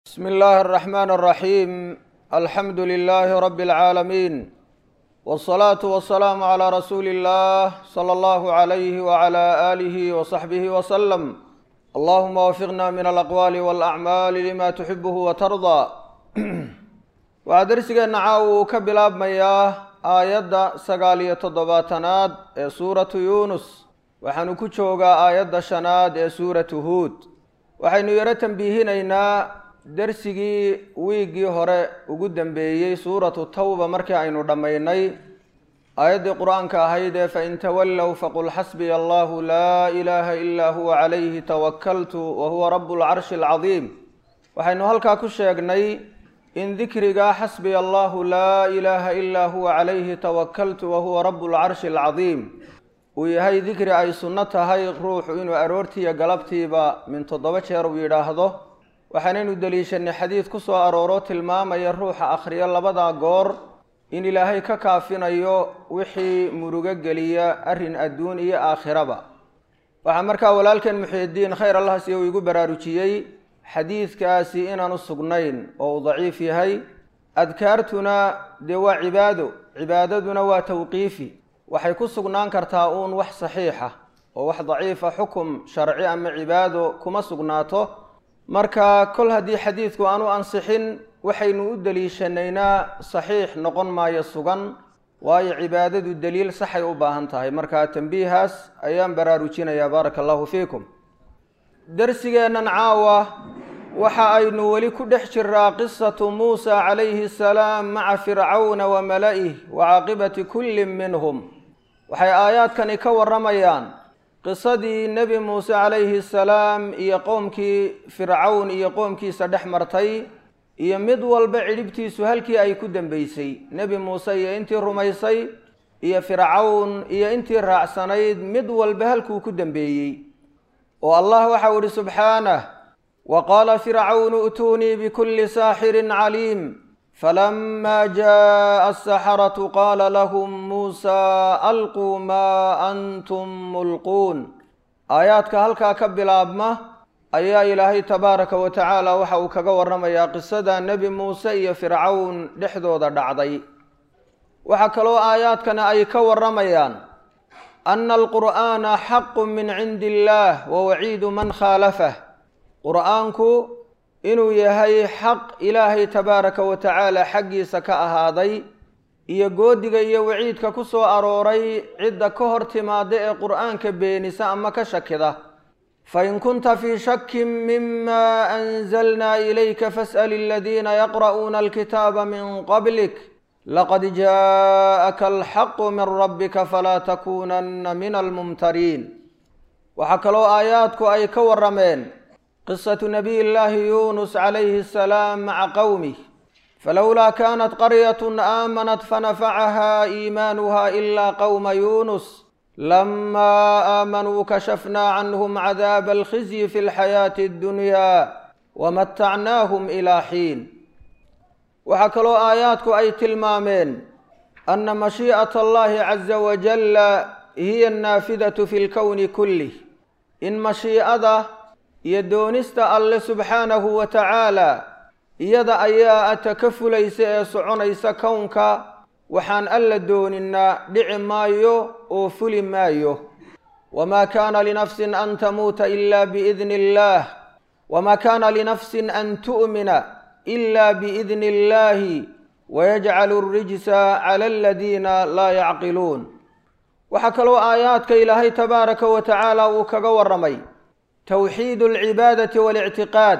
بسم الله الرحمن الرحيم الحمد لله رب العالمين والصلاة والسلام على رسول الله صلى الله عليه وعلى آله وصحبه وسلم اللهم وفقنا من الأقوال والأعمال لما تحبه وترضى waxaa darsigeena caawa uu ka bilaabmayaa aayadda sagaal iyo toddobaatanaad ee suuratu yuunus waxaanu ku joogaa aayadda shanaad ee suuratu huud waxaynu yaro tambiihinaynaa darsigii wiiggii hore ugu dambeeyey suuratu tawba markii aynu dhammaynay aayaddii qur-aanka ahayd ee fain tawallow faqul xasbiya allahu laa ilaaha ilaa huwa calayhi tawakaltu wa huwa rabu lcarshi alcadiim waxaynu halkaa ku sheegnay in dikriga xasbiya allahu laa ilaaha ilaa huwa calayhi tawakaltu wa huwa rabu lcarshi alcadiim uu yahay dikri ay sunno tahay ruuxu inuu aroortiiyo galabtiiba min toddoba jeer uu yidhaahdo waxaanaynu deliishanay xadiid ku soo arooro tilmaamaya ruuxa akhriyo labada goor in ilaahay ka kaafinayo wixii murugo geliya arrin adduun iyo aakhiraba waxaa markaa walaalkeen muxiidiin khayr allah siya uu igu baraarujiyey xadiidkaasi inaanu sugnayn oo uu daciif yahay adkaartuna dee waa cibaado cibaadaduna waa tawqiifi waxay ku sugnaan kartaa uun wax saxiixa oo wax daciifa xukum sharci ama cibaado kuma sugnaato marka kol haddii xadiidku aanu ansixin waxaynu u deliishanaynaa saxiix noqon maayo sugan waayo cibaadadu daliil saxay u baahan tahay marka tambiihaas ayaan baraarujinayaa baaraka allahu fiikum darsigeennan caawa waxa aynu weli ku dhex jiraa qisatu muusa calayhi asalaam maca fircawna wa mala'ih wa caaqibati kullin minhum waxay aayaadkani ka warramayaan qisadii nebi muuse calayhi salaam iyo qoomkii fircawn iyo qoomkiisa dhex martay iyo mid walba cidhibtiisu halkii ay ku dambeysay nebi muuse iyo intii rumaysay iyo fircawn iyo intii raacsanayd mid walba halkuu ku dambeeyey oo allah waxau ihi subxaanah wa qaala fircawnu i'tuunii bikulli saaxirin caliim falama jaءa asaxaratu qaala lahum muusa alquu maa antum mulquun aayaadka halkaa ka bilaabma ayaa ilaahay tabaaraka wa tacaala waxa uu kaga warramayaa qisada nebi muuse iyo fircawn dhexdooda dhacday waxaa kaloo aayaadkana ay ka warramayaan ana alqur'aana xaqu min cindi illaah wa waciidu man khaalafah qur'aanku inuu yahay xaq ilaahay tabaaraka wa tacaala xaggiisa ka ahaaday iyo goodiga iyo waciidka ku soo arooray cidda ka hor timaada ee qur'aanka beenisa ama ka shakida fain kunta fii shakin mima anzalna ilayka fas'al aladiina yaqra'uuna alkitaaba min qablik laqad jaءaka alxaqu min rabbika falaa takuunanna min almumtariin waxaa kaloo aayaadku ay ka warrameen qisatu nabiy llaahi yuunus calayhi asalaam maca qowmih falowlaa kaanat qaryatun aamanat fanafacaha iimaanuha ilaa qowma yuunus lamaa aamanuu kashafnaa canhum cadaaba alkhizyi fi lxayaati addunyaa wamatacnaahum ilaa xiin waxaa kaloo aayaadku ay tilmaameen ana mashii'ata allahi caza wajalla hiya annaafidatu fi lkowni kullih in mashii'ada iyo doonista alle subxaanahu wa tacaala iyada ayaa ata ka fulaysa ee soconaysa kownka waxaan alla dooninaa dhici maayo oo fuli maayo wamaa kaana linafsin an tamuuta ila biidni illaah wamaa kaana linafsin an tu'mina ila biidni illaahi wayajcalu alrijsa cala aladiina laa yacqiluun waxaa kaloo aayaadka ilaahay tabaaraka wa tacaala uu kaga warramay towxiid alcibaadati waalictiqaad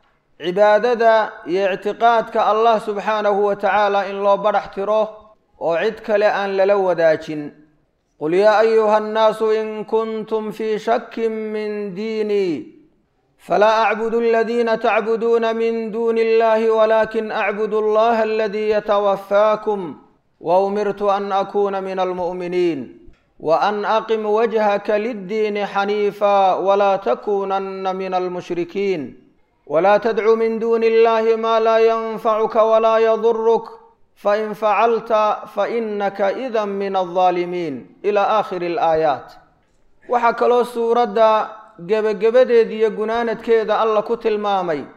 cibaadada iyo ictiqaadka allah subxaanahu wa tacaala in loo badhax tiro oo cid kale aan lala wadaajin qul yaa ayuha annaasu in kuntum fii shakin min diinii falaa acbudu aladiina tacbuduuna min duuni illahi walaakin acbudu allaha aladii yatawafaakum wa umirtu an akuuna min almu'miniin وأn أqim wجهka للdiin xنيiفا وlا تkunana min الmشhrikiin وlا تdcu min duni الlahi ma laa ynfعka وlaa ydurk fain facalta faإnaka إda min الظaalimiin إlى آkhir الآayaaت waxaa kaloo suuradda gebagabadeed iyo gunaanadkeeda alla ku tilmaamay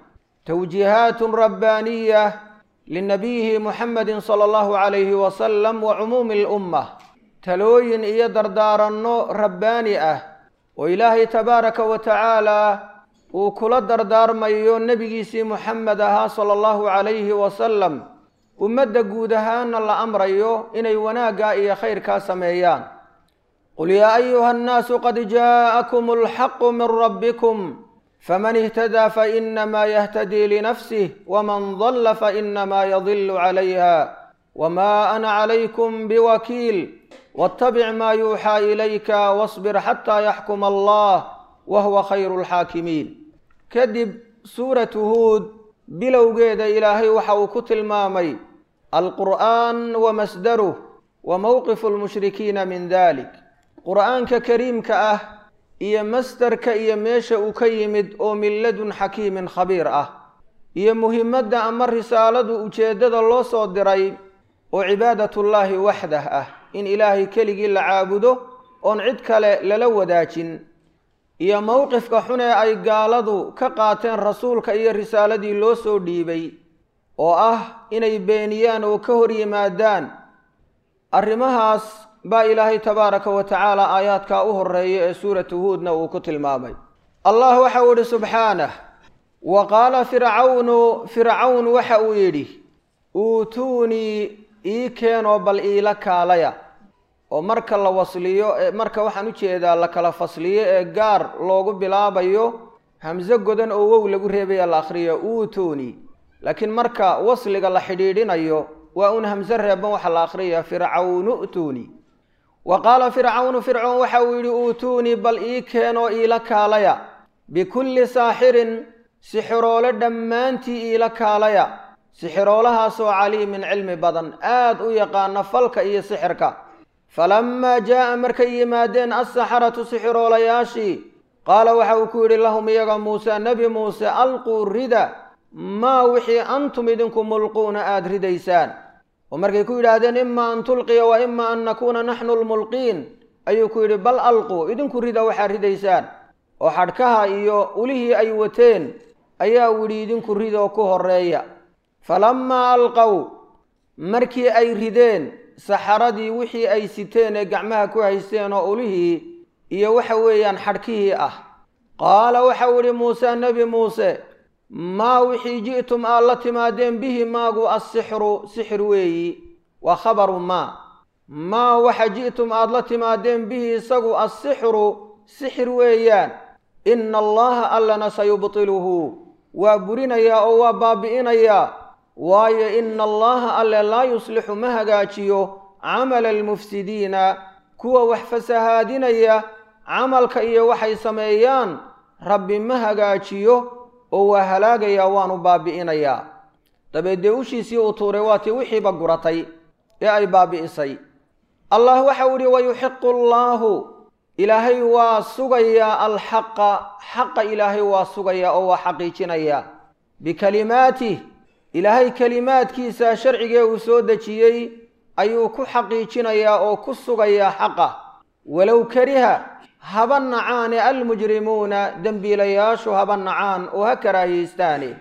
towjiihaatun rabbaaniya linabiyihi muxamedi sala allahu calayhi wasalam wa cumuumi alummah talooyin iyo dardaaranno rabbaani ah oo ilaahay tabaaraka wa tacaala uu kula dardaarmayo nebigiisii muxamed ahaa sala allahu calayhi wasalam ummadda guud ahaana la amrayo inay wanaaggaa iyo khayrkaa sameeyaan qul yaa ayuha annaasu qad jaa'akum alxaqu min rabbikum faman ihtadaa fainamaa yahtadii linafsih waman dalla fainamaa yadilu calayha wma ana calaykum biwakiil wattabic maa yuuxaa ilayka wasbir xataa yaxkuma allah wa huwa khayru lxaakimiin kadib suuratu huud bilowgeeda ilaahay waxa uu ku tilmaamay alqur'aan wa masdaruh wa mowqifu lmushrikiina min dalik qur'aanka kariimka ah iyo masdarka iyo meesha uu ka yimid oo min ladun xakiimin khabiir ah iyo muhimadda ama risaaladu ujeeddada loo soo diray oo cibaadatullaahi waxdah ah in ilaahay keligii la caabudo oon cid kale lala wadaajin iyo mowqifka xunee ay gaaladu ka qaateen rasuulka iyo risaaladii loo soo dhiibay oo ah inay beeniyaan oo ka hor yimaadaan arrimahaas baa ilaahay tabaaraka wa tacaala aayaadkaa u horeeya ee suuratu huudna uu ku tilmaamay allah waxa uu yidhi subxaanah wa qaala fircawnu fircawn waxa uu yidhi uutuunii ii keenoo bal iila kaalaya oo marka la wasliyo marka waxaan ujeedaa la kala fasliyo ee gaar loogu bilaabayo hamso godan oo wow lagu reebaya la akhriyo uutuunii laakiin marka wasliga la xidhiidhinayo waa un hamso reeban waxaa la akhriyaya fircawnu utuunii wa qaala fircawnu fircoon waxa uu yidhi uutuunii bal ii keenoo iila kaalaya bikulli saaxirin sixiroole dhammaantii iila kaalaya sixiroolahaasoo caliimin cilmi badan aad u yaqaana falka iyo sixirka falammaa jaa'a markay yimaadeen assaxaratu sixiroolayaashii qaala waxa uu ku yidhi lahum iyaga muuse nebi muuse alquu rida maa wixii antum idinku mulquuna aada ridaysaan oo markay ku yidhaahdeen ima an tulqiya wa ima an nakuuna naxnu lmulqiin ayuu ku yidhi bal alquu idinku rida waxaad ridaysaan oo xadhkaha iyo ulihii ay wateen ayaa widhi idinku ridoo ku horeeya falammaa alqow markii ay rideen saxaradii wixii ay siteen ee gacmaha ku haysteen oo ulihii iyo waxa weeyaan xadhkihii ah qaala waxau idhi muuse nebi muuse maa wixii ji'tum aad la timaadeen bihi maagu assixru sixir weeyi waa khabaru maa maa waxa ji'tum aad la timaadeen bihi isagu assixru sixir weeyaan ina allaha allana sayubtiluhu waa burinayaa oo waa baabi'inayaa waayo ina allaha alle laa yuslixu ma hagaajiyo camala almufsidiina kuwa wax fasahaadinaya camalka iyo waxay sameeyaan rabbi ma hagaajiyo oo waa halaagayaa waanu baabi'inayaa dabeed dee ushiisii uu tuuray waa tii wixiiba guratay ee ay baabi'isay allah waxau idhi wayuxiqu allaahu ilaahay waa sugayaa alxaqa xaqa ilaahay waa sugayaa oo waa xaqiijinayaa bikalimaatih ilaahay kelimaadkiisa sharcigee uu soo dejiyey ayuu ku xaqiijinayaa oo ku sugayaa xaqa walow kariha haba nacaane almujrimuuna dembiilayaashu haba nacaan oo ha karaahiyeystaane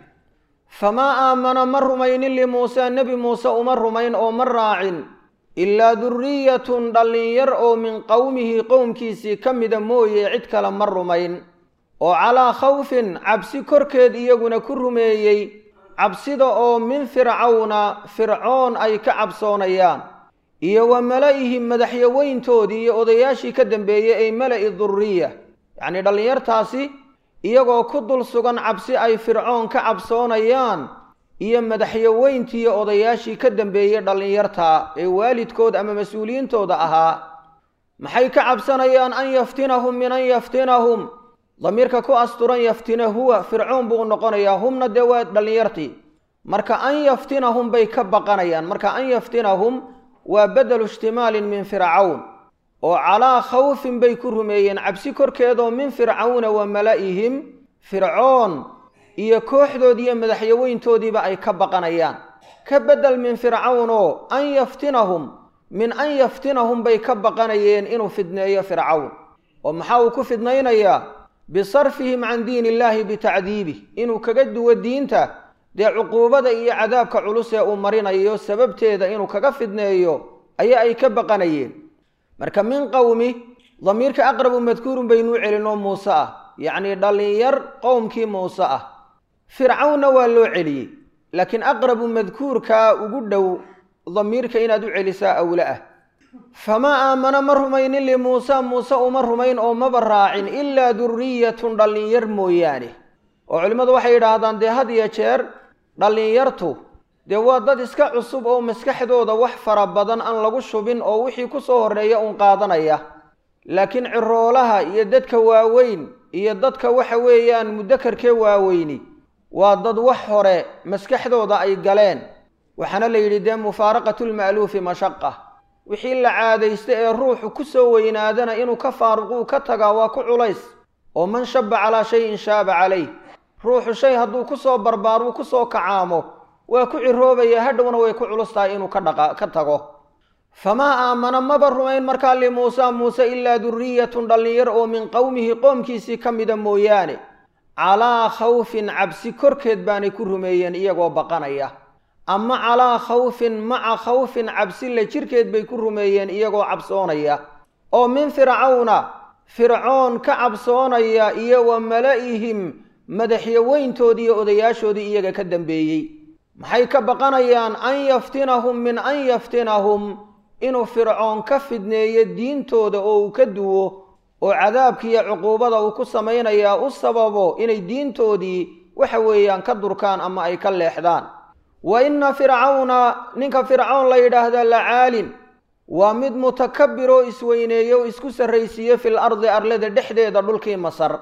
famaa aamana ma rumaynin limuuse nebi muuse uma rumayn oo ma raacin ilaa durriyatun dhallinyar oo min qowmihi qowmkiisii ka mida mooye cid kale ma rumayn oo calaa khawfin cabsi korkeed iyaguna ku rumeeyey cabsida oo min fircawna fircoon ay ka cabsoonayaan iyo wa mala'ihim madaxyaweyntoodii iyo odayaashii ka dambeeyey ay mala'i durriya yacnii dhallinyartaasi iyagoo ku dul sugan cabsi ay fircoon ka cabsoonayaan iyo madaxyaweyntii iyo odayaashii ka dambeeyey dhallinyarta ee waalidkood ama mas-uuliyiintooda ahaa maxay ka cabsanayaan an yaftinahum min an yaftinahum damiirka ku asturan yaftina huwa fircoon buu noqonayaa humna dee waa dhallinyartii marka an yaftinahum bay ka baqanayaan marka an yaftinahum waa bedelu ishtimaalin min fircawn oo calaa khawfin bay ku rumeeyeen cabsi korkeedoo min fircawna wa mala'ihim fircoon iyo kooxdood iyo madaxyaweyntoodiiba ay ka baqanayaan ka bedel min fircawn oo an yaftinahum min an yaftinahum bay ka baqanayeen inuu fidneeyo fircawn oo maxaa uu ku fidnaynayaa bisarfihim can diin illaahi bitacdiibih inuu kaga duwo diinta dee cuquubada iyo cadaabka culus ee uu marinayo sababteeda inuu kaga fidneeyo ayaa ay ka baqanayeen marka min qowmi damiirka aqrabu madkuurun baynuu celinoo muuse ah yacnii dhallinyar qowmkii muuse ah fircawnna waa loo celiyey laakiin aqrabu madkuurkaa ugu dhow damiirka inaad u celisaa awle ah famaa aamana ma rumaynin limuusa muuse uma rumayn oo maba raacin ilaa durriyatun dhallinyar mooyaane oo culimmadu waxay yidhaahdaan dee had iyo jeer dhallinyartu dee waa dad iska cusub oo maskaxdooda wax fara badan aan lagu shubin oo wixii ku soo horreeya uun qaadanaya laakiin ciroolaha iyo dadka waaweyn iyo dadka waxa weeyaan mudakarkee waaweyni waa dad wax hore maskaxdooda ay galeen waxaana la yidhi dee mufaaraqatulma'luufi mashaqa wixii la caadaysta ee ruuxu ku soo weynaadana inuu ka faaruquu ka tagaa waa ku culays oo man shaba calaa shayin shaaba calayh ruuxu shay hadduu ku soo barbaaruu ku soo kacaamo waa ku ciroobaya hadhowna way ku culus tahay inuu ka dhaqa ka tago famaa aamana maba rumayn markaa limuusa muuse ilaa durriyatun dhallinyar oo min qowmihi qoomkiisii ka mida mooyaane calaa khawfin cabsi korkeed baanay ku rumeeyeen iyagoo baqanaya ama calaa khawfin maca khawfin cabsi la jirkeed bay ku rumeeyeen iyagoo cabsoonaya oo min fircawna fircoon ka cabsoonaya iyo wa mala'ihim madaxyaweyntoodii iyo odayaashoodii iyaga ka dambeeyey maxay ka baqanayaan an yaftinahum min an yaftinahum inuu fircoon ka fidneeyo diintooda oo uu ka duwo oo cadaabkiiyo cuquubada uu ku samaynayaa u sababo inay diintoodii waxa weeyaan ka durkaan ama ay ka leexdaan wa inna fircawna ninka fircoon la yidhaahda la caalin waa mid mutakabir oo isweyneeye oo isku sarraysiiye fil ardi arlada dhexdeeda dhulkii masar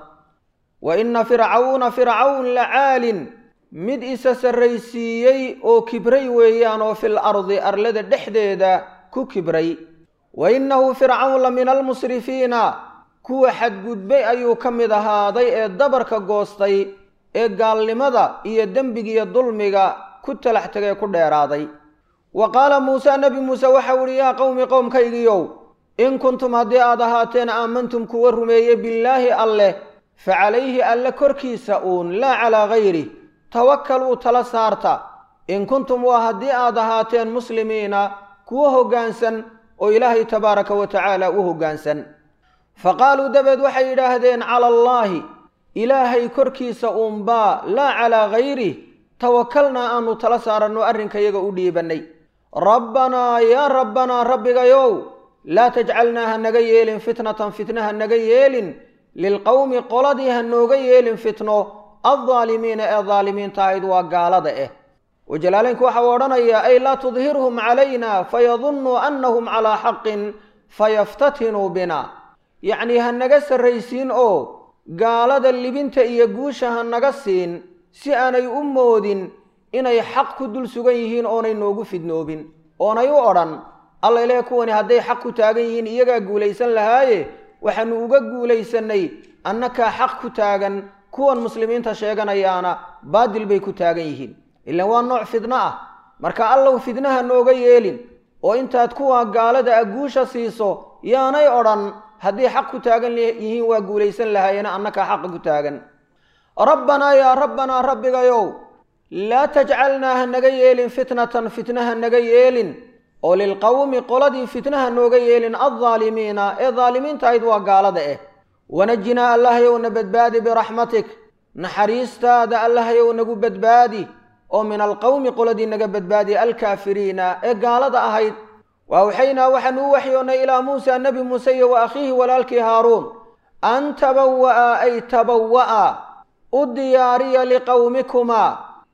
wa inna fircawna fircawn la caalin mid isa sarraysiiyey oo kibray weeyaan oo fil ardi arlada dhexdeeda ku kibray wa innahu fircawn la min almusrifiina kuwa xadgudbay ayuu ka mid ahaaday ee dabarka goostay ee gaalnimada iyo dembigiiyo dulmiga ku talax tegee ku dheeraaday wa qaala muuse nebi muuse waxau idhi yaa qowmi qowmkaygiiow in kuntum haddii aad ahaateen aamantum kuwa rumeeye billaahi alleh fa calayhi alle korkiisa uun laa calaa gayrih tawakkaluu tala saarta in kuntum waa haddii aad ahaateen muslimiina kuwa hoggaansan oo ilaahay tabaaraka wa tacaala u hoggaansan fa qaaluu dabeed waxay yidhaahdeen cala allaahi ilaahay korkiisa uunbaa laa calaa gayrih tawakalnaa aanu tala saaranno arrinkayaga u dhiibannay rabbanaa yaa rabbanaa rabbigayow laa tajcalnaa ha naga yeelin fitnatan fitna ha naga yeelin lilqowmi qoladii ha nooga yeelin fitno addaalimiina ee daalimiinta ahayd waa gaalada eh wajalaalaynku waxau odhanayaa ay laa tudhirhum calayna fayadunnuu annahum calaa xaqin fayaftatinuu bina yacnii ha naga sarraysiin oo gaalada libinta iyo guusha ha naga siin si aanay u moodin inay xaq ku dul sugan yihiin oonay noogu fidnoobin oonay u odhan alla ilaahe kuwani hadday xaq ku taagan yihiin iyagaa guulaysan lahaaye waxaanu uga guulaysannay annakaa xaq ku taagan kuwan muslimiinta sheeganayaana baadil bay ku taagan yihiin ilaan waa nooc fidno ah marka allow fidnaha nooga yeelin oo intaad kuwa gaalada a guusha siiso yaanay odhan haddii xaq ku taagan yihiin waa guulaysan lahaayena annakaa xaqa ku taagan rabbanaa yaa rabbanaa rabbigayow laa tajcalnaa ha naga yeelin fitnatan fitna ha naga yeelin oo lilqowmi qoladii fitnaha nooga yeelin addaalimiina ee daalimiinta ahayd waa gaalada eh wanajinaa allahyow na badbaadi biraxmatik naxariistaada allahyow nagu badbaadi oo min alqowmi qoladii naga badbaadi alkaafiriina ee gaalada ahayd waawxaynaa waxaanu u waxyoonnay ilaa muusa nebi muuse iyo wa akhiihi walaalkii haaruun an tabawa'a ay tabawa'a u diyaariya liqowmikumaa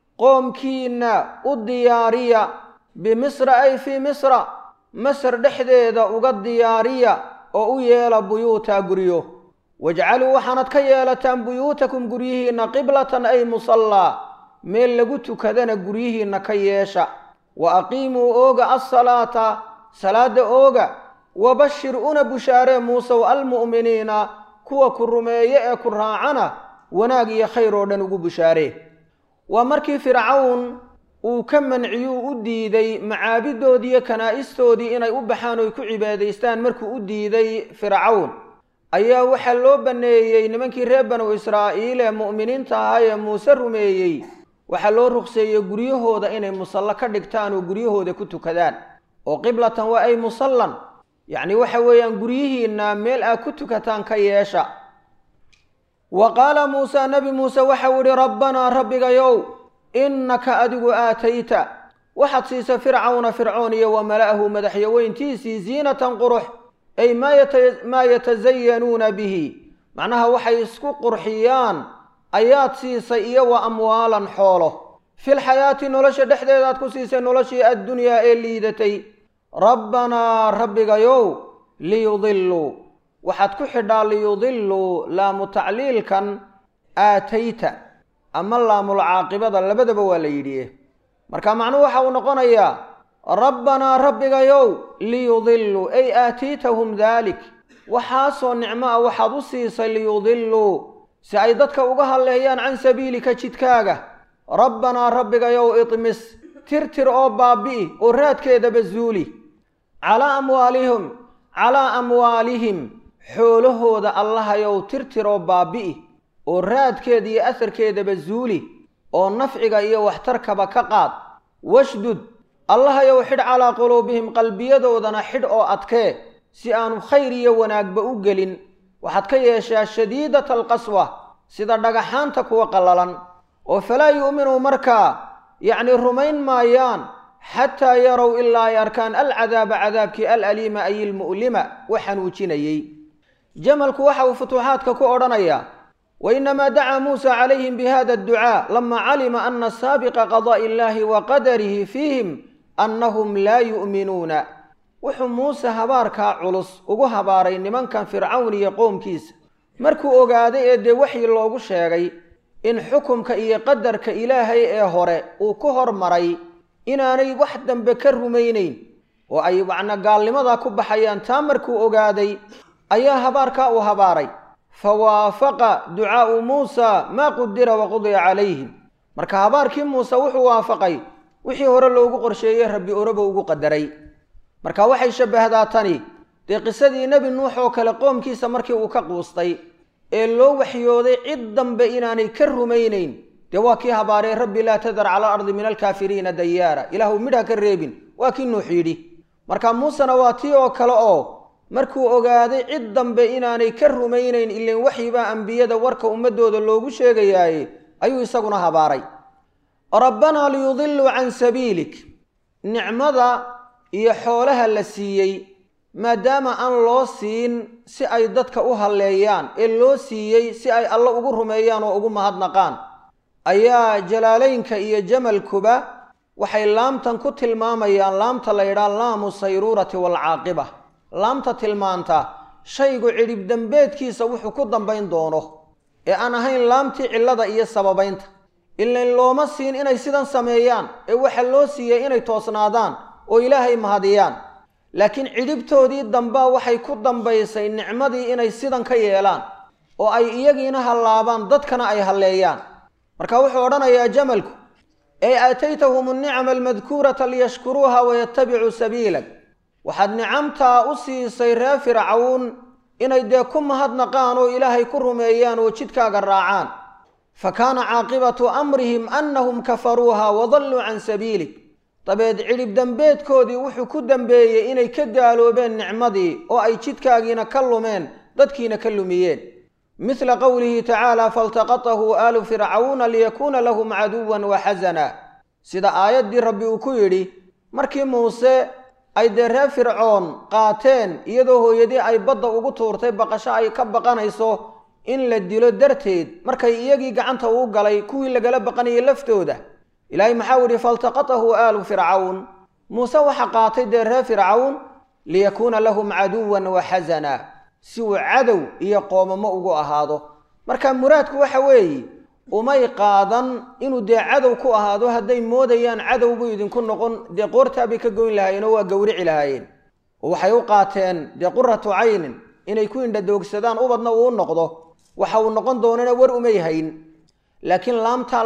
qoomkiinna u diyaariya bimisra ay fii misra masar dhexdeeda uga diyaariya oo u yeela buyuuta guryo wajcaluu waxaanad ka yeelataan buyuutakum guryihiinna qiblatan ay musallaa meel lagu tukadana guryihiinna ka yeesha wa aqiimuu ooga assalaata salaadda ooga wabashir una bushaaree muusow almu'miniina kuwa ku rumeeye ee ku raacana wanaag iyo khayr oo dhan ugu bushaaree waa markii fircawn uu ka manciyuu u diiday macaabidoodii iyo kanaa'istoodii inay u baxaan oy ku cibaadaystaan markuu u diiday fircawn ayaa waxaa loo banneeyey nimankii reer banu israa'iil ee mu'miniinta ahaa ee muuse rumeeyey waxaa loo ruqseeyey guryahooda inay musallo ka dhigtaan oo guryahooda ku tukadaan oo qiblatan waa ay musallan yacni waxa weeyaan guryihiinna meel aad ku tukataan ka yeesha wa qaala muusaa nebi muuse waxau idhi rabbanaa rabbigayow innaka adigu aatayta waxaad siisa fircawna fircoon iyo wa mala'ahu madaxyaweyntiisii ziinatan qurux ay maa yatasayanuuna bihi macnaha waxay isku qurxiyaan ayaad siisay iyo wa amwaalan xoolo filxayaati nolosha dhexdeedaad ku siisay noloshii addunyaa ee liidatay rabbanaa rabbigayow liyudiluu waxaad ku xidhaa liyudiluu laamu tacliilkan aatayta ama laamulcaaqibada labadaba waa la yidhi marka macnuhu waxa uu noqonayaa rabbanaa rabbigayow liyudiluu ay aatiitahum daalik waxaasoo nicmo ah waxaad u siisay liyudiluu si ay dadka uga hadleeyaan can sabiilika jidkaaga rabbanaa rabbigayow idmis tirtir oo baabi'i oo raadkeedaba zuuli calaa amwaalihim calaa amwaalihim xoolahooda allahayow tirtir oo baabi'i oo raadkeeda iyo asarkeedaba zuuli oo nafciga iyo waxtarkaba ka qaad washdud allahayow xidh calaa quluubihim qalbiyadoodana xidh oo adkee si aanu khayr iyo wanaagba u gelin waxaad ka yeeshaa shadiidata alqaswa sida dhagaxaanta kuwa qallalan oo falaa yu'minuu markaa yacni rumayn maayaan xataa yarow ilaa ay arkaan alcadaaba cadaabkii alaliima ay ilmu'lima wa xanuujinayey jamalku waxa uu futuuxaadka ku odhanayaa wainamaa dacaa muusa calayhim bihada adducaa lama calima ana saabiqa qadaa'i illaahi wa qadarihi fiihim annahum laa yu'minuuna wuxuu muuse habaarkaa culus ugu habaaray nimankan fircawn iyo qoomkiisa markuu ogaaday ee dee waxii loogu sheegay in xukumka iyo qadarka ilaahay ee hore uu ku hormaray inaanay wax dambe ka rumaynayn oo ay macna gaalnimadaa ku baxayaan taa markuu ogaaday ayaa habaarkaa uu habaaray fa waafaqa ducaa'u muusa maa qudira wa qudiya calayhim marka habaarkii muuse wuxuu waafaqay wixii hore loogu qorsheeyey rabbi oraba ugu qadaray marka waxay shabbahdaa tani dee qisadii nebi nuux oo kale qoomkiisa markii uu ka quustay ee loo waxyooday cid dambe inaanay ka rumaynayn dee waa kii habaaree rabbi laa tadar cala ardi min alkaafiriina dayaara ilaahu midha ka reebin waa kii nuux yidhi marka muusena waa tii oo kale oo markuu ogaaday cid dambe inaanay ka rumaynayn ilan waxyibaa ambiyada warka ummadooda loogu sheegayaaye ayuu isaguna habaaray rabbanaa liyudiluu can sabiilik nicmada iyo xoolaha la siiyey maadaama aan loo siin si ay dadka u halleeyaan ee loo siiyey si ay alle ugu rumeeyaan oo ugu mahadnaqaan ayaa jalaalaynka iyo jamalkuba waxay laamtan ku tilmaamayaan laamta la yidhaha laamu sayruurati waalcaaqiba laamta tilmaanta shaygu cidhib dembeedkiisa wuxuu ku dambayn doono ee aan ahayn laamtii cillada iyo sababaynta ilain looma siin inay sidan sameeyaan ee waxa loo siiyey inay toosnaadaan oo ilaahay mahadiyaan laakiin cidhibtoodii dambaa waxay ku dambaysay nicmadii inay sidan ka yeelaan oo ay iyagiina hallaabaan dadkana ay halleeyaan marka wuxuu odhanayaa jamalku ey aataytahum annicama almadkuurata liyashkuruuha wayatabicuu sabiilak waxaad nicamtaa u siisay reer fircawn inay dee ku mahadnaqaan oo ilaahay ku rumeeyaan oo jidkaaga raacaan fa kaana caaqibatu amrihim annahum kafaruuha wadalluu can sabiilik dabeed cidhib dembeedkoodii wuxuu ku dembeeyey inay ka gaaloobeen nicmadii oo ay jidkaagiina ka lumeen dadkiina ka lumiyeen midla qowlihi tacaala faltaqatahu aalu fircawna liyakuuna lahum caduwan wa xasana sida aayaddii rabbi uu ku yidhi markii muuse ay dee reer fircoon qaateen iyadoo hooyadii ay badda ugu tuurtay baqasho ay ka baqanayso in la dilo darteed markay iyagii gacanta uu galay kuwii lagala baqanayay laftooda ilaahay maxau yidhi faltaqatahu aalu fircawn muuse waxa qaatay dee reer fircawn liyakuuna lahum caduwan wa xasana si uu cadow iyo qoomamo ugu ahaado marka muraadku waxa weeye umay qaadan inuu dee cadow ku ahaado hadday moodayaan cadow buu idinku noqon dee qoortaabay ka goyn lahaayeen oo waa gowrici lahaayeen oo waxay u qaateen dee quratu caynin inay ku indhadoogsadaan ubadna uu u noqdo waxa uu noqon doonana war umay hayn laakiin laamtaa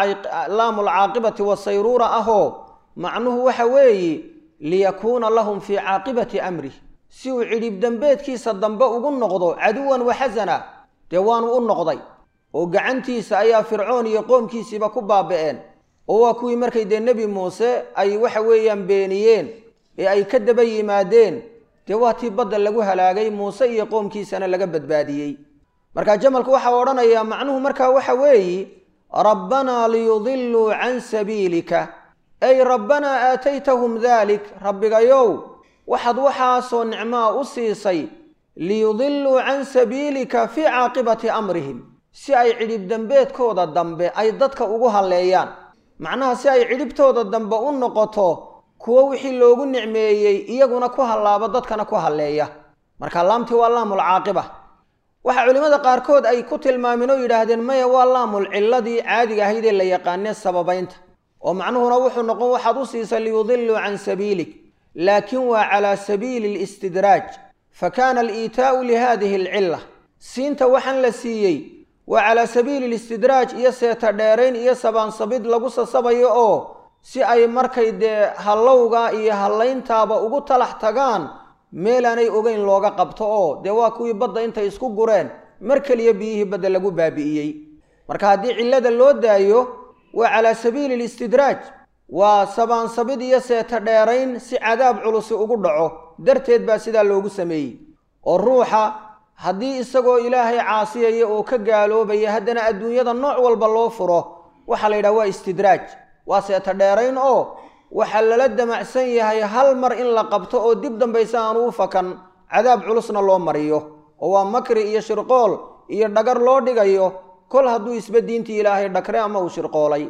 laamu alcaaqibati wasayruura ahoo macnuhu waxa weeye liyakuuna lahum fii caaqibati amrih si uu cidhib dembeedkiisa dambe ugu noqdo caduwan wa xasana dee waanu u noqday oo gacantiisa ayaa fircoon iyo qoomkiisiiba ku baaba'een oo waa kuwii markay dee nebi muuse ay waxa weeyaan beeniyeen ee ay ka daba yimaadeen dee waa tii badda lagu halaagay muuse iyo qoomkiisana laga badbaadiyey marka jamalku waxaa odhanayaa macnuhu markaa waxa weeyi rabbanaa liyudiluu can sabiilika ay rabbanaa aataytahum daalik rabbigayow waxaad waxaasoo nicmaa u siisay liyudiluu can sabiilika fii caaqibati amrihim si ay cidhib dembeedkooda dambe ay dadka ugu halleeyaan macnaha si ay cidhibtooda dambe u noqoto kuwo wixii loogu nicmeeyey iyaguna ku hallaabo dadkana ku halleeya marka laamtii waa laamul caaqiba waxaa culimmada qaarkood ay ku tilmaameen oo yidhaahdeen maya waa laamul cilladii caadiga ahayd ee la yaqaanee sababaynta oo macnuhuna wuxuu noqon waxaad u siisay liyudiluu can sabiilik laakin waa calaa sabiili alistidraaj fa kaana aliitaa'u lihadihi alcilla siinta waxaan la siiyey waa calaa sabiili alistidraaj iyo seeta dheerayn iyo sabaansabid lagu sasabayo oo si ay markay dee hallowga iyo hallayntaaba ugu talax tagaan meelaanay ogeyn looga qabto oo dee waa kuwii badda intay isku gureen mar keliya biyihii badda lagu baabi'iyey marka haddii cillada loo daayo waa calaa sabiili alistidraaj waa sabaansabid iyo seeta dheerayn si cadaab culusi ugu dhaco darteed baa sidaa loogu sameeyey oo ruuxa haddii isagoo ilaahay caasiyaya oo ka gaaloobaya haddana adduunyada nooc walba loo furo waxaa la yidhaha waa istidraaj waa seeta dheerayn oo waxaa lala damacsan yahay hal mar in la qabto oo dib dambayse aanu u fakan cadaab culusna loo mariyo oo waa makri iyo shirqool iyo dhagar loo dhigayo kol hadduu isba diintii ilaahay dhakre ama uu shirqoolay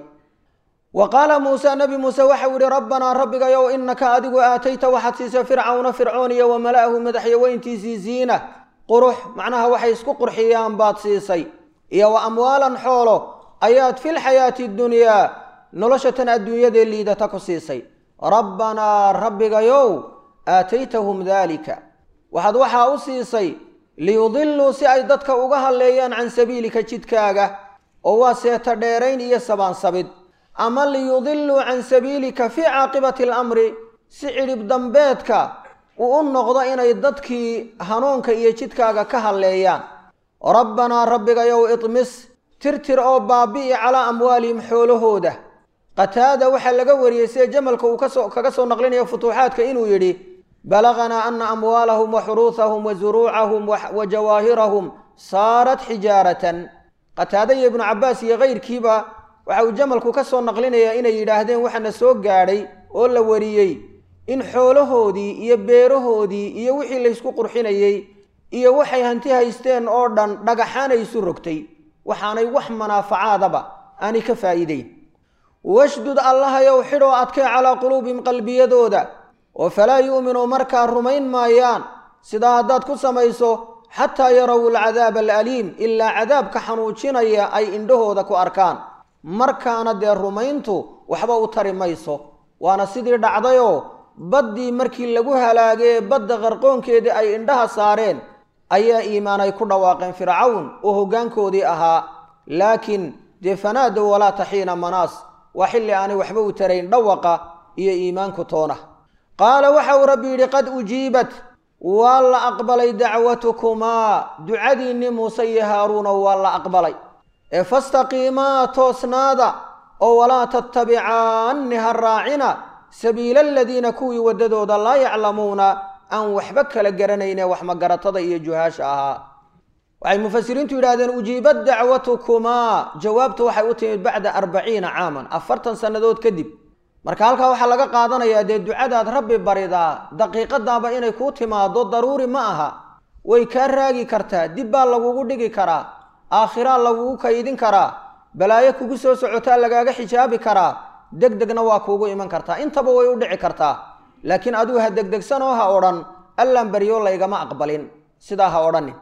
wa qaala muuse nebi muuse waxau yidhi rabbanaa rabbigayow innaka adigu aatayta waxaad siisay fircawna fircoon iyo wa mala'ahu madaxyaweyntiisii ziina qurux macnaha waxay isku qurxiyaan baad siisay iyo wa amwaalan xoolo ayaad filxayaati dunyaa nolosha tan adduunyadee liidata ku siisay rabbanaa rabbigayow aataytahum daalika waxaad waxaa u siisay liyudiluu si ay dadka uga halleeyaan can sabiilika jidkaaga oo waa seeta dheerayn iyo sabaansabid ama liyudiluu can sabiilika fii caaqibati alamri si cidhib dambeedka uu u noqdo inay dadkii hanuunka iyo jidkaaga ka halleeyaan rabbanaa rabbigayow idmis tirtir oo baabi'i calaa amwaalihim xoolahooda qataada waxaa laga wariyey sida jamalka uu kasoo kaga soo naqlinayo futuuxaadka inuu yidhi balaganaa ana amwaalahum wa xuruusahum wa zuruucahum wa jawaahirahum saarat xijaaratan qataada iyo ibnu cabbaas iyo kayrkiiba waxa uu jamalku ka soo naqlinayaa inay yidhaahdeen waxaana soo gaadhay oo la wariyey in xoolahoodii iyo beerahoodii iyo wixii laysku qurxinayey iyo waxay hanti haysteen oo dhan dhagaxaan ay isu rogtay waxaanay wax manaafacaadaba aanay ka faa'iideyn washdud allahayow xidhoo adkee calaa quluubihim qalbiyadooda oo falaa yu'minuu markaa rumayn maayaan sidaa haddaad ku samayso xataa yarow alcadaaba alaliim ilaa cadaabka xanuujinaya ay indhahooda ku arkaan markaana dee rumayntu waxba u tari mayso waana sidii dhacdayoo baddii markii lagu halaagee badda qarqoonkeedii ay indhaha saareen ayaa iimaan ay ku dhawaaqeen fircawn oo hoggaankoodii ahaa laakiin dee fanaadow walaa taxiina manaas waa xilli aanay waxba u tarayn dhawaqa iyo iimaanku toona qaala waxa uu rabbi yidhi qad ujiibat waa la aqbalay dacwatukumaa ducadiinni muuse iyo haaruuna waa la aqbalay ee fastaqiimaa toosnaada oo walaa tattabicaanni ha raacina sabiila aladiina kuwii waddadooda laa yaclamuuna aan waxba kala garanayne wax magaratada iyo juhaasha ahaa waxay mufasiriintu yidhahdeen ujiibad dacwatukumaa jawaabtu waxay u timid bacda arbaciina caaman afartan sannadood kadib marka halkaa waxaa laga qaadanayaa dee ducadaad rabbi baridaa daqiiqadaaba inay kuu timaado daruuri ma aha way kaa raagi kartaa dib baa lagugu dhigi karaa aakhiraa lagugu kaydin karaa balaayo kugu soo socotaa lagaaga xijaabi karaa deg degna waa kuugu iman kartaa intaba way u dhici kartaa laakiin aduu ha degdegsanoo ha odhan allaan baryo laygama aqbalin sidaa ha odhanin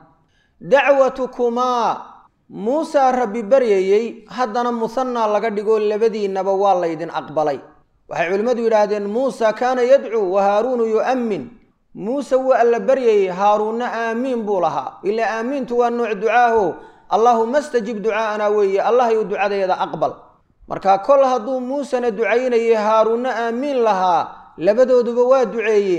dacwatukumaa muusaa rabbi baryayey haddana musanaa laga dhigoo labadiinnaba waa laydin aqbalay waxay culimmadu yidhaahdeen muusa kaana yadcuu wa haaruunu yu'ammin muuse wuu alla baryayey haaruunna aamiin buu lahaa ilaa aamiintu waa nooc ducaaho allaahuma stajib ducaa'anaa weeye allahayou ducadeeda aqbal marka kol hadduu muusena ducaynayay haaruunna aamiin lahaa labadooduba waa duceeyeen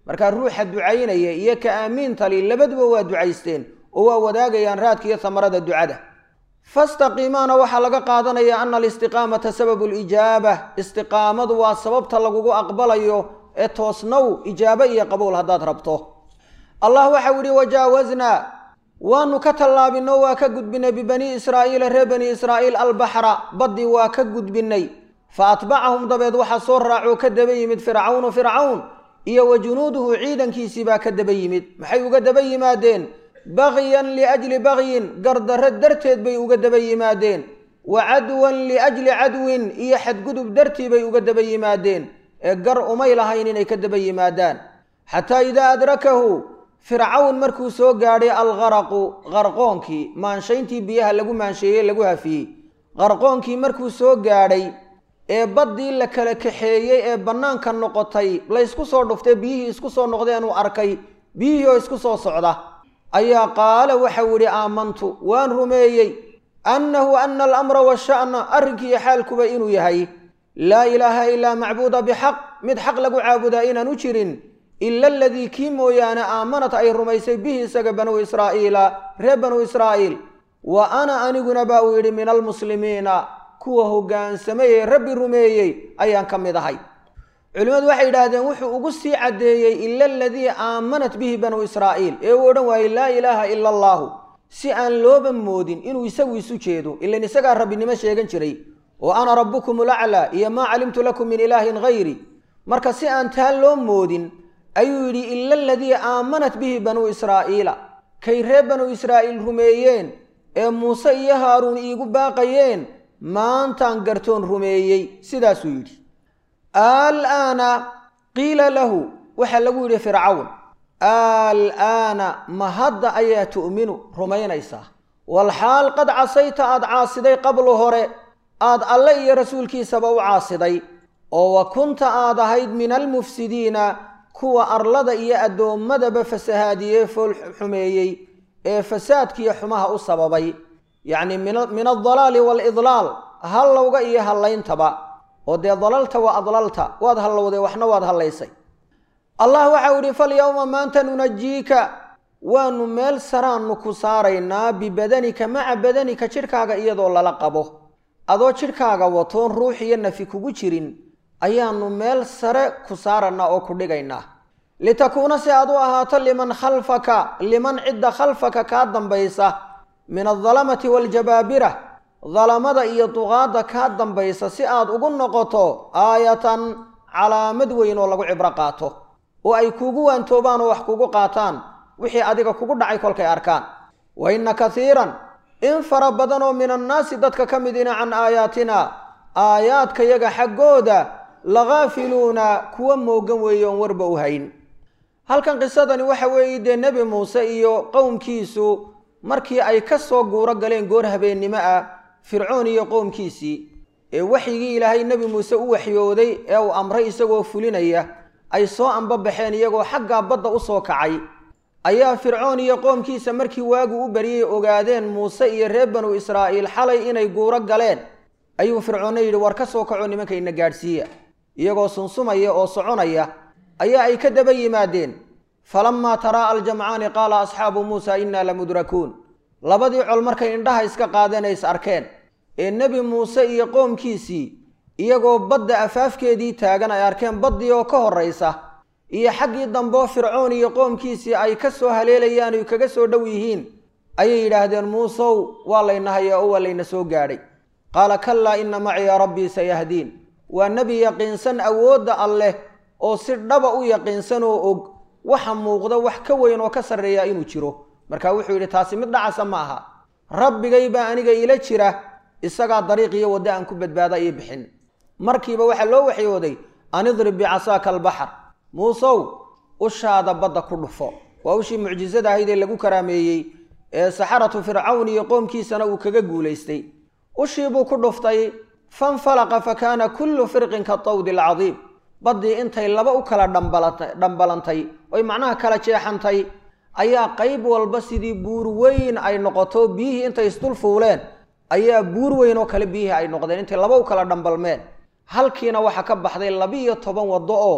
markaa ruuxa ducaynaya iyo ka aamiintali labaduba waa ducaysteen oo waa wadaagayaan raadka iyo hamarada ducada fastaqiimaana waxaa laga qaadanaya ana alistiqaamata sababu lijaaba istiqaamadu waa sababta lagugu aqbalayo ee toosnow ijaabo iyo qabuul haddaad rabto allah waxau yihi wajaawaznaa waanu ka tallaabinoo waa ka gudbinay bibanii israa'iila reer bani israa'iil albaxra baddii waa ka gudbinay fa atbacahum dabeed waxaa soo raacoo ka daba yimid fircawnu fircawn iyo wa junuuduhu ciidankiisii baa ka daba yimid maxay uga daba yimaadeen bagyan liajli bagyin gardarro darteed bay uga daba yimaadeen wa cadwan liajli cadwin iyo xadgudub dartii bay uga daba yimaadeen ee gar umay lahayn inay ka daba yimaadaan xataa idaa adrakahu fircawn markuu soo gaadhay algaraqu qarqoonkii maanshayntii biyaha lagu maansheeyey lagu hafiyey qarqoonkii markuu soo gaadhay ee baddii la kala kaxeeyey ee bannaanka noqotay laysku soo dhuftay biyihii isku soo noqdeenuu arkay biyihii oo isku soo socda ayaa qaala waxau idhi aamantu waan rumeeyey annahu ana alamra washa'na arrinkiiyo xaalkuba inuu yahay laa ilaaha ilaa macbuuda bixaq mid xaq lagu caabudaa inaan u jirin ila aladii kii mooyaane aamanat ay rumaysay bihi isaga banuu israa'iila reer banuu israa'iil wa ana aniguna baa uu yidhi min almuslimiina kuwa hoggaansamay ee rabbi rumeeyey ayaan ka mid ahay culimmadu waxay yidhaahdeen wuxuu ugu sii caddeeyey ila aladii aamanat bihi banuu israa'iil ee uu odhan waayey laa ilaaha ila allaahu si aan looba moodin inuu isagu isu jeedo ilan isagaa rabbinimo sheegan jiray oo ana rabbukum ulaclaa iyo maa calimtu lakum min ilaahin hayri marka si aan taa loo moodin ayuu yidhi ila aladii aamanat bihi banuu israa'iila kay reer banuu israa'iil rumeeyeen ee muuse iyo haaruun iigu baaqayeen maantaan gartoon rumeeyey sidaasuu yidhi alaana qiila lahu waxaa lagu yidhi fircawn alaana ma hadda ayaa tu'minu rumaynaysaa walxaal qad casayta aad caasiday qablu hore aad alle iyo rasuulkiisaba u caasiday oo wa kunta aad ahayd min almufsidiina kuwa arlada iyo addoommadaba fasahaadiyee fool xumeeyey ee fasaadkiiyo xumaha u sababay yacni min aldalaali waalidlaal hallowga iyo hallayntaba oo dee dalalta waa adlalta waad hallowday waxna waad hallaysay allah waxau idhi falyowma maanta nunajiika waanu meel saraannu ku saaraynaa bibadanika maca badanika jidhkaaga iyadoo lala qabo adoo jidhkaaga watoon ruux iyo nafi kugu jirin ayaannu meel sare ku saarannaa oo ku dhigaynaa litakuuna si aad u ahaato liman khalfaka liman cidda khalfaka kaa dambaysa min aldalamati waaljabaabira dalamada iyo duqaadda kaa dambaysa si aad ugu noqoto aayatan calaamad weyn oo lagu cibro qaato oo ay kuugu waantoobaan oo wax kugu qaataan wixii adiga kugu dhacay kolkay arkaan wa inna kaiiran in fara badan oo min annaasi dadka ka midina can aayaatina aayaadkayaga xaggooda lakaafiluuna kuwa moogan weeye oon warba u hayn halkan qisadani waxa weeye dee nebi muuse iyo qowmkiisu markii ay ka soo guuro galeen goor habeennimo ah fircoon iyo qowmkiisii ee waxyigii ilaahay nebi muuse u waxyooday ee uu amray isagoo fulinaya ay soo ambabaxeen iyagoo xaggaa badda u soo kacay ayaa fircoon iyo qoomkiisa markii waagu u baryay ogaadeen muuse iyo reer banu israa'iil xalay inay guuro galeen ayuu fircoonna yidhi war ka soo kaco nimankayna gaadhsiiya iyagoo sunsumaya oo soconaya ayaa ay ka daba yimaadeen falammaa taraa'a aljamcaani qaala asxaabu muusa innaa lamudrakuun labadii col markay indhaha iska qaadeen ay is arkeen ee nebi muuse iyo qoomkiisii iyagoo badda afaafkeedii taagan ay arkeen baddii oo ka horraysa iyo xaggii dambeo fircoon iyo qoomkiisii ay ka soo haleelayaan oy kaga soo dhow yihiin ayay yidhaahdeen muusow waa layna hayaa oo waa layna soo gaadhay qaala kallaa inna maciya rabbii sayahdiin waa nebi yaqiinsan awoodda alleh oo si dhaba u yaqiinsan oo og waxa muuqda wax ka weyn oo ka sarreeya inuu jiro marka wuxuu yidhi taasi mid dhacasa ma aha rabbigay baa aniga ila jira isagaa dariiq iyo waddo aan ku badbaada ii bixin markiiba waxaa loo waxyooday an idrib bicasaaka albaxar muusow ushaada badda ku dhufo waa ushii mucjisada ahayd ee lagu karaameeyey ee saxaratu fircawn iyo qoomkiisana uu kaga guulaystay ushii buu ku dhuftay fanfalaqa fa kaana kullu firqin ka tawdi alcadiim baddii intay laba u kala dhambalantay oy macnaha kala jeexantay ayaa qayb walba sidii buur weyn ay noqoto biyihii intay isdul fuuleen ayaa buur weyn oo kale biyihii ay noqdeen intay laba u kala dhambalmeen halkiina waxaa ka baxday labiiyo toban waddo oo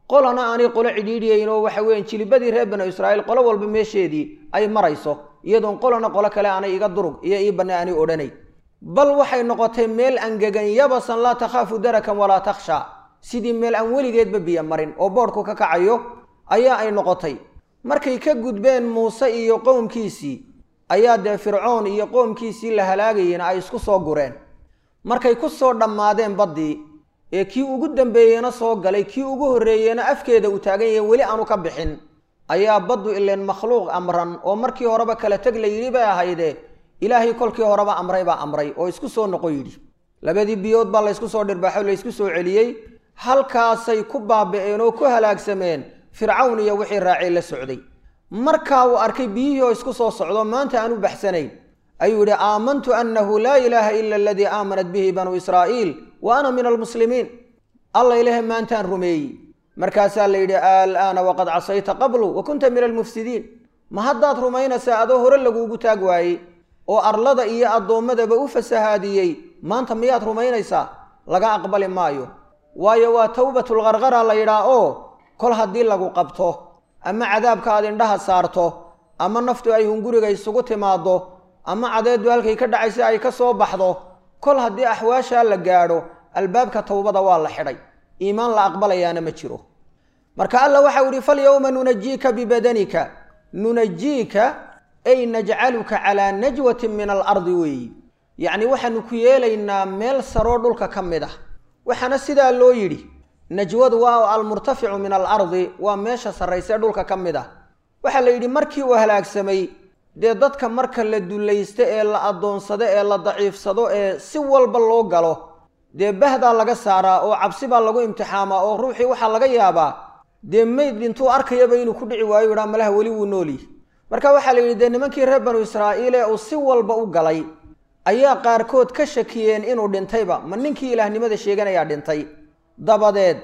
qolana aanay qolo cidhiidhiyayn oo waxa weeyaan jilibadii reer banu israa'iil qolo walba meesheedii ay marayso iyadoon qolana qolo kale aanay iga durug iyo ii banne aanay odhanay bal waxay noqotay meel angegan yabasan laa takhaafu darakan walaa takhsha sidii meel aan weligeedba biyo marin oo boodhku ka kacayo ayaa ay noqotay markay ka gudbeen muuse iyo qowmkiisii ayaa dee fircoon iyo qoomkiisii la halaagayena ay isku soo gureen markay ku soo dhammaadeen baddii ee kii ugu dambeeyena soo galay kii ugu horreeyena afkeeda uu taagan yahay weli aanu ka bixin ayaa baddu ileen makhluuq amran oo markii horeba kala teg la yidhi bay ahayde ilaahay kolkii horeba amray baa amray oo isku soo noqo yidhi labadii biyood baa laysku soo dhirbaaxo laysku soo celiyey halkaasay ku baaba'een oo ku halaagsameen fircawn iyo wixii raacay la socday markaa uu arkay biyihii oo isku soo socdo maanta aan u baxsanayn ayuu yidhi aamantu annahu laa ilaaha ila aladii aamanat bihi banuu israa'iil wa ana min almuslimiin alla ilaahay maantaan rumeeyey markaasaa la yidhi al'aana waqad casayta qablu wa kunta min almufsidiin ma haddaad rumaynaysaa adoo hore laguugu taag waayey oo arlada iyo addoommadaba u fasahaadiyey maanta miyaad rumaynaysaa laga aqbali maayo waayo waa towbatulqarqara la yidhaah oo kol haddii lagu qabto ama cadaabka aad indhaha saarto ama naftu ay hunguriga isugu timaaddo ama cadeeddu halkay ka dhacaysa ay ka soo baxdo kol haddii axwaashaa la gaadho albaabka towbada waa la xidhay iimaan la aqbalayaana ma jiro marka alla waxau idhi falyowma nunajiika bibadanika nunajiika ay najcaluka calaa najwatin min alardi weeyi yacni waxaanu ku yeelaynaa meel saroo dhulka ka mid ah waxaana sidaa loo yidhi najwadu waa almurtaficu min alardi waa meesha sarrayse dhulka ka mid ah waxaa la yidhi markii uu halaagsamay dee dadka marka la dullaysto ee la addoonsado ee la daciifsado ee si walba loo galo dee bahdaa laga saaraa oo cabsi baa lagu imtixaamaa oo ruuxii waxaa laga yaabaa dee mayd dhintuu arkayaba inuu ku dhici waayo idhaa malaha weli wuu noolyihi marka waxaa la yidhi dee nimankii reer banu israa'iil ee uu si walba u galay ayaa qaarkood ka shakiyeen inuu dhintayba ma ninkii ilaahnimada sheeganayaa dhintay dabadeed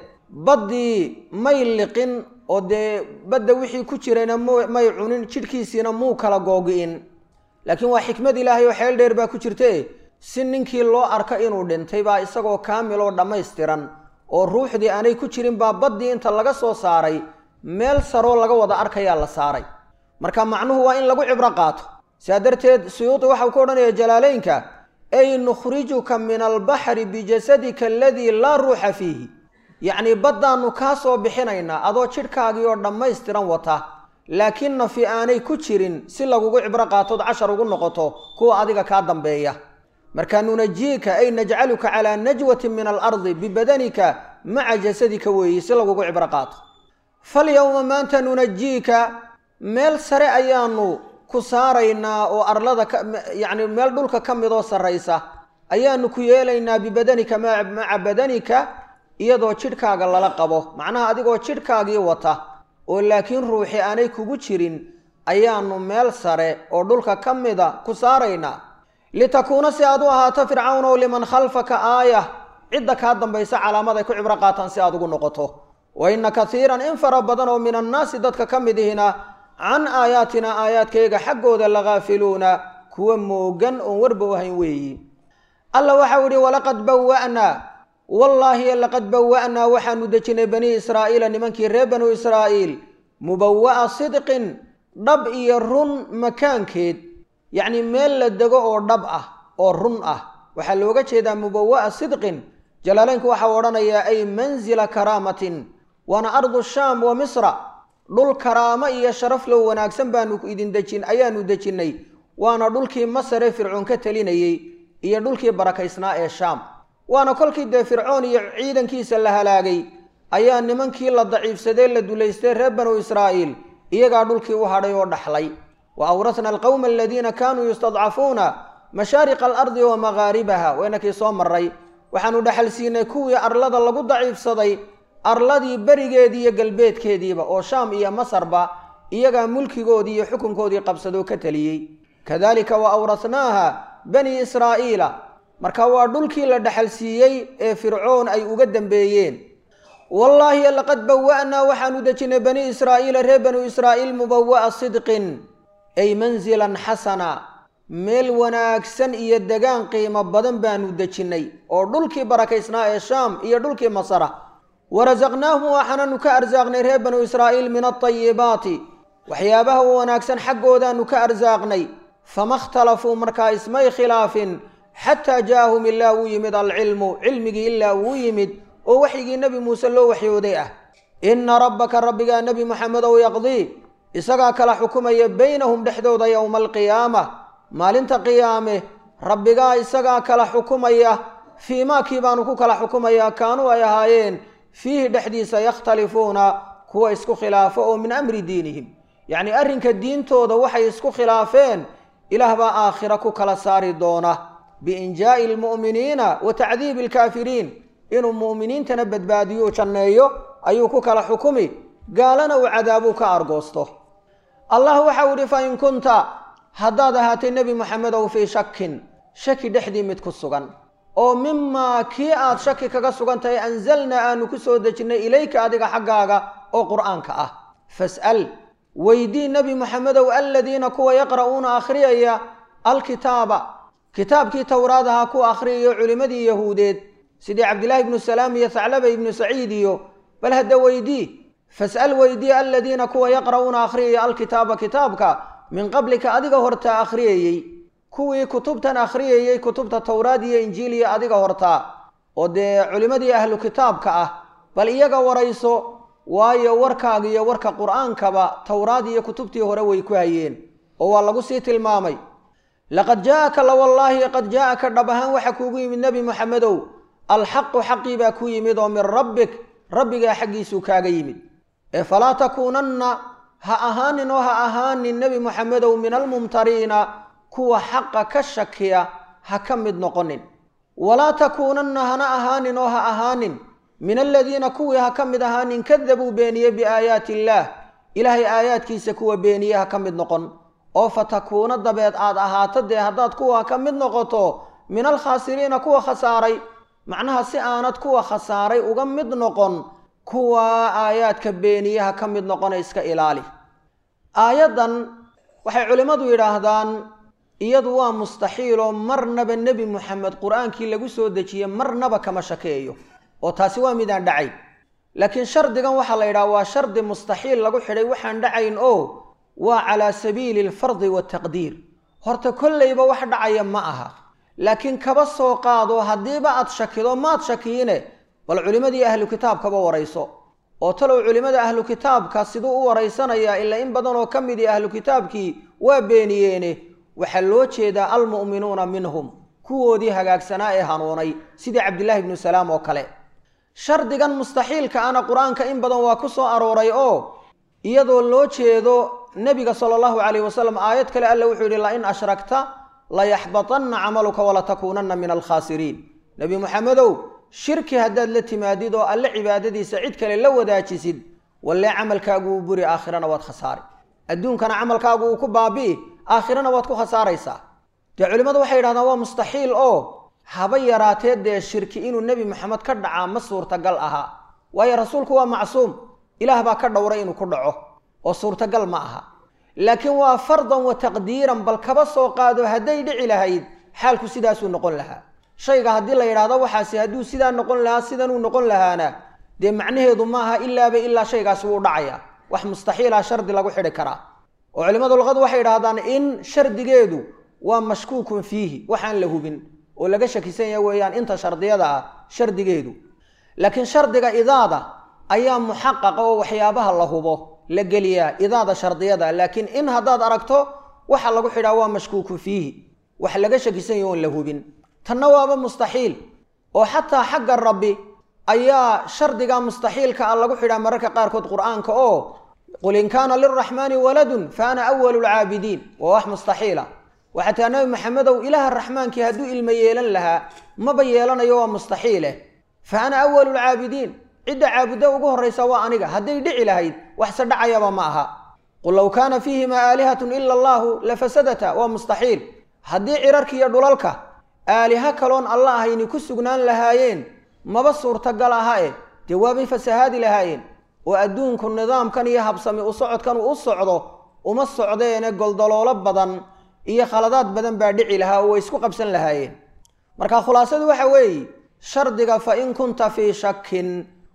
baddii may liqin oo dee badda wixii ku jirayna may cunin jidhkiisiina muu kala googi'in laakiin waa xikmad ilaahay oo xeel dheer baa ku jirte si ninkii loo arko inuu dhintay baa isagoo kaamil oo dhammaystiran oo ruuxdii aanay ku jirin baa baddii inta laga soo saaray meel saroo laga wada arkayaa la saaray marka macnuhu waa in lagu cibro qaato sidaa darteed suyuudi waxau ku odhanaya jalaalaynka ay nukhrijuka min albaxri bijasadika aladii laa ruuxa fiihi yacnii baddaannu kaa soo bixinaynaa adoo jidhkaagii oo dhammaystiran wata laakiin nafi aanay ku jirin si lagugu cibro qaatood cashar ugu noqoto kuwa adiga kaa dambeeya marka nunajiika ay najcaluka calaa najwatin min alardi bibadanika maca jasadika weeyi si lagugu cibro qaato falyowma maanta nunajiika meel sare ayaanu ku saaraynaa oo arlada yacni meel dhulka ka midoo sarraysa ayaanu ku yeelaynaa bibadanika maca badanika iyadoo jidhkaaga lala qabo macnaha adigoo jidhkaagii wata oo laakiin ruuxi aanay kugu jirin ayaanu meel sare oo dhulka ka mida ku saaraynaa litakuuna si aad u ahaato fircawnow liman khalfaka aayah cidda kaa dambaysa calaamad ay ku cibro qaataan si aad ugu noqoto wa inna katiiran in fara badan oo min annaasi dadka ka mid ihina can aayaatina aayaadkayga xaggooda lagaafiluuna kuwa moogan oon warba u hayn weeyi alla waxau idhi walaqad bawa'naa wallaahi laqad bawa'naa waxaanu dejinay banii israa'iila nimankii reer banuu israa'iil mubawa'a sidqin dhab iyo run makaankeed yacnii meel la dego oo dhab ah oo run ah waxaa looga jeedaa mubawa'a sidqin jalaalaynku waxau odhanayaa ay manzila karaamatin waana ardu shaam wa misra dhul karaamo iyo sharaf low wanaagsan baanu idin dejin ayaanu dejinnay waana dhulkii masare fircoon ka telinayey iyo dhulkii barakaysnaa ee shaam waana kolkii dee fircoon iyo ciidankiisa la halaagay ayaa nimankii la daciifsadee la dulaystay reer banuu israa'iil iyagaa dhulkii u hadhay oo dhaxlay wa awrasna alqowma aladiina kaanuu yustadcafuuna mashaariqa alardi wa maghaaribaha waynakii soo maray waxaanu dhaxal siinay kuwii arlada lagu daciifsaday arladii berigeedii iyo galbeedkeediiba oo shaam iyo masarba iyagaa mulkigoodii iyo xukunkoodii qabsadoo ka teliyey kadalika wa awrasnaaha bani israa'iila marka waa dhulkii la dhaxal siiyey ee fircoon ay uga dambeeyeen wallaahi laqad bawa'naa waxaanu dejinnay bani israa'iila reer banuu israa'iil mubawa'a sidqin ay manzilan xasana meel wanaagsan iyo degaan qiimo badan baanu dejinnay oo dhulkii barakaysnaa ee shaam iyo dhulkii masara warasaqnaahum waxaananu ka arsaaqnay reer banu israa'iil min alطayibaati waxyaabaha u wanaagsan xaggoodaanu ka arsaaqnay fama ikhtalafuu markaa ismay khilaafin xataa jaa'ahum ilaa uu yimid alcilmu cilmigii ilaa uu yimid oo waxyigii nebi muuse loo waxyooday ah inna rabbaka rabbigaa nebi moxamedow yaqdii isagaa kala xukumaya baynahum dhexdooda yowma alqiyaama maalinta qiyaame rabbigaa isagaa kala xukumaya fii maakii baanu ku kala xukumayaa kaanuu ay ahaayeen fiihi dhexdiisa yakhtalifuuna kuwa isku khilaafo oo min amri diinihim yacnii arrinka diintooda waxay isku khilaafeen ilaah baa aakhira ku kala saari doona biinjaa'i almu'miniina wa tacdiibi alkaafiriin inuu mu'miniintana badbaadiyo janneeyo ayuu ku kala xukumi gaalana uu cadaabuu ka argoosto allah waxau idhi fa in kunta haddaad ahaatay nebi moxamedow fii shakin shaki dhexdii mid ku sugan oo mimaa kii aad shaki kaga sugan tahay anzalnaa aanu ku soo dejinnay ilayka adiga xaggaaga oo qur'aanka ah fas'al weydii nebi moxamedow aladiina kuwa yaqra'uuna akhriyaya alkitaaba kitaabkii towraad ahaa ku akhriyayo culimmadii yahuudeed sidii cabdillaahi ibnu salaam iyo thaclaba ibnu saciid iyo bal hadda weydii fas'al weydii aladiina kuwa yaqra'uuna akhriyaya alkitaaba kitaabka min qablika adiga hortaa akhriyayey kuwii kutubtan akhriyayey kutubta towraad iyo injiil iyo adiga hortaa oo dee culimmadii ahlu kitaabka ah bal iyaga warayso waayo warkaaga iyo warka qur'aankaba towraad iyo kutubtii hore way ku hayeen oo waa lagu sii tilmaamay laqad jaa'aka la wallaahi qad jaa'aka dhab ahaan waxa kuugu yimid nebi moxamedow alxaqu xaqii baa ku yimid oo min rabbik rabbigaa xaggiisuu kaaga yimid ee falaa takuunanna ha ahaanin oo ha ahaanin nebi moxamedow min almumtariina kuwa xaqa ka shakiya ha ka mid noqonin walaa takuunanna hana ahaanin oo ha ahaanin min aladiina kuwii ha ka mid ahaanin kadabuu beeniye biaayaati illaah ilaahay aayaadkiisa kuwa beeniye ha ka mid noqon oo fatakuuna dabeed aad ahaato dee haddaad kuwa ka mid noqoto min alkhaasiriina kuwa khasaaray macnaha si aanad kuwa khasaaray uga mid noqon kuwa aayaadka beeniyaha ka mid noqona iska ilaali aayaddan waxay culimmadu yidhaahdaan iyadu waa mustaxiiloo marnaba nebi moxamed qur-aankii lagu soo dejiye marnaba kama shakeeyo oo taasi waa midaan dhacayn laakiin shardigan waxaa la yidhaha waa shardi mustaxiil lagu xidhay waxaan dhacayn oo waa calaa sabiili alfardi waataqdiir horta kollayba wax dhacaya ma aha laakiin kaba soo qaado haddiiba aad shakido maad shakiine bal culimmadii ahlu kitaabkaba warayso oo talow culimmada ahlu kitaabka siduu u waraysanayaa ilaa in badan oo ka midii ahlu kitaabkii waa beeniyeene waxaa loo jeedaa almu'minuuna minhum kuwoodii hagaagsanaa ee hanuunay sidii cabdillaahi ibnu salaam oo kale shardigan mustaxiilka ana qur-aanka in badan waa ku soo arooray oo iyadoo loo jeedo nebiga sala allahu calayh wasalam aayad kale alla wuxuu yidhi lain ashrakta layaxbatanna camaluka walatakuunanna min alkhaasiriin nebi moxamedow shirki haddaad la timaadid oo alle cibaadadiisa cid kale la wadaajisid wallee camalkaagu uu buri aakhirana waad khasaari adduunkana camalkaagu uu ku baabi'i aakhirana waad ku khasaaraysaa dee culimmadu waxay yidhahdaan waa mustaxiil oo haba yaraatee dee shirki inuu nebi moxamed ka dhacaa ma suurtagal ahaa waayo rasuulku waa macsuum ilaah baa ka dhowray inuu ku dhaco oo suurtagal ma aha laakiin waa fardan wa taqdiiran bal kaba soo qaado hadday dhici lahayd xaalku sidaasuu noqon lahaa shayga haddii la yidhaahdo waxaasi hadduu sidaa noqon lahaa sidanuu noqon lahaana dee macnaheedu maaha ilaaba ilaa shaygaasi wuu dhacaya wax mustaxiila shardi lagu xidhi karaa oo culimmadu luqadu waxay yidhahdaan in shardigeedu waa mashkuukun fiihi waxaan la hubin oo laga shakisan yaha weeyaan inta shardiyada ah shardigeedu laakiin shardiga idaada ayaa muxaqaqa oo waxyaabaha la hubo la geliyaa idaada shardiyada laakiin in haddaad aragto waxa lagu xidhaa waa mashkuukun fiihi wax laga shakisan yaho oon la hubin tanna waaba mustaxiil oo xataa xagga rabbi ayaa shardiga mustaxiilka ah lagu xidhaa mararka qaarkood qur-aanka oo qul in kaana lilraxmaani waladun fa ana awalu lcaabidiin waa wax mustaxiila waxaa taa nabi maxamedow ilaaha raxmaankii hadduu ilmo yeelan lahaa maba yeelanayo waa mustaxiileh fa ana awalu lcaabidiin cidda caabudda ugu horraysa waa aniga hadday dhici lahayd waxse dhacayaba ma aha qul low kaana fiihimaa aalihatun ila allaahu lafasadata waa mustaxiil haddii cirarka iyo dhulalka aaliha kaloon alla ahayni ku sugnaan lahaayeen maba suurtagal aha eh dee waabay fasahaadi lahaayeen oo adduunku nidaamkan iyo habsami u socodkan uu u socdo uma socdeene goldaloolo badan iyo khaladaad badan baa dhici lahaa oo way isku qabsan lahaayeen marka khulaasadu waxa weeye shardiga fa in kunta fii shakin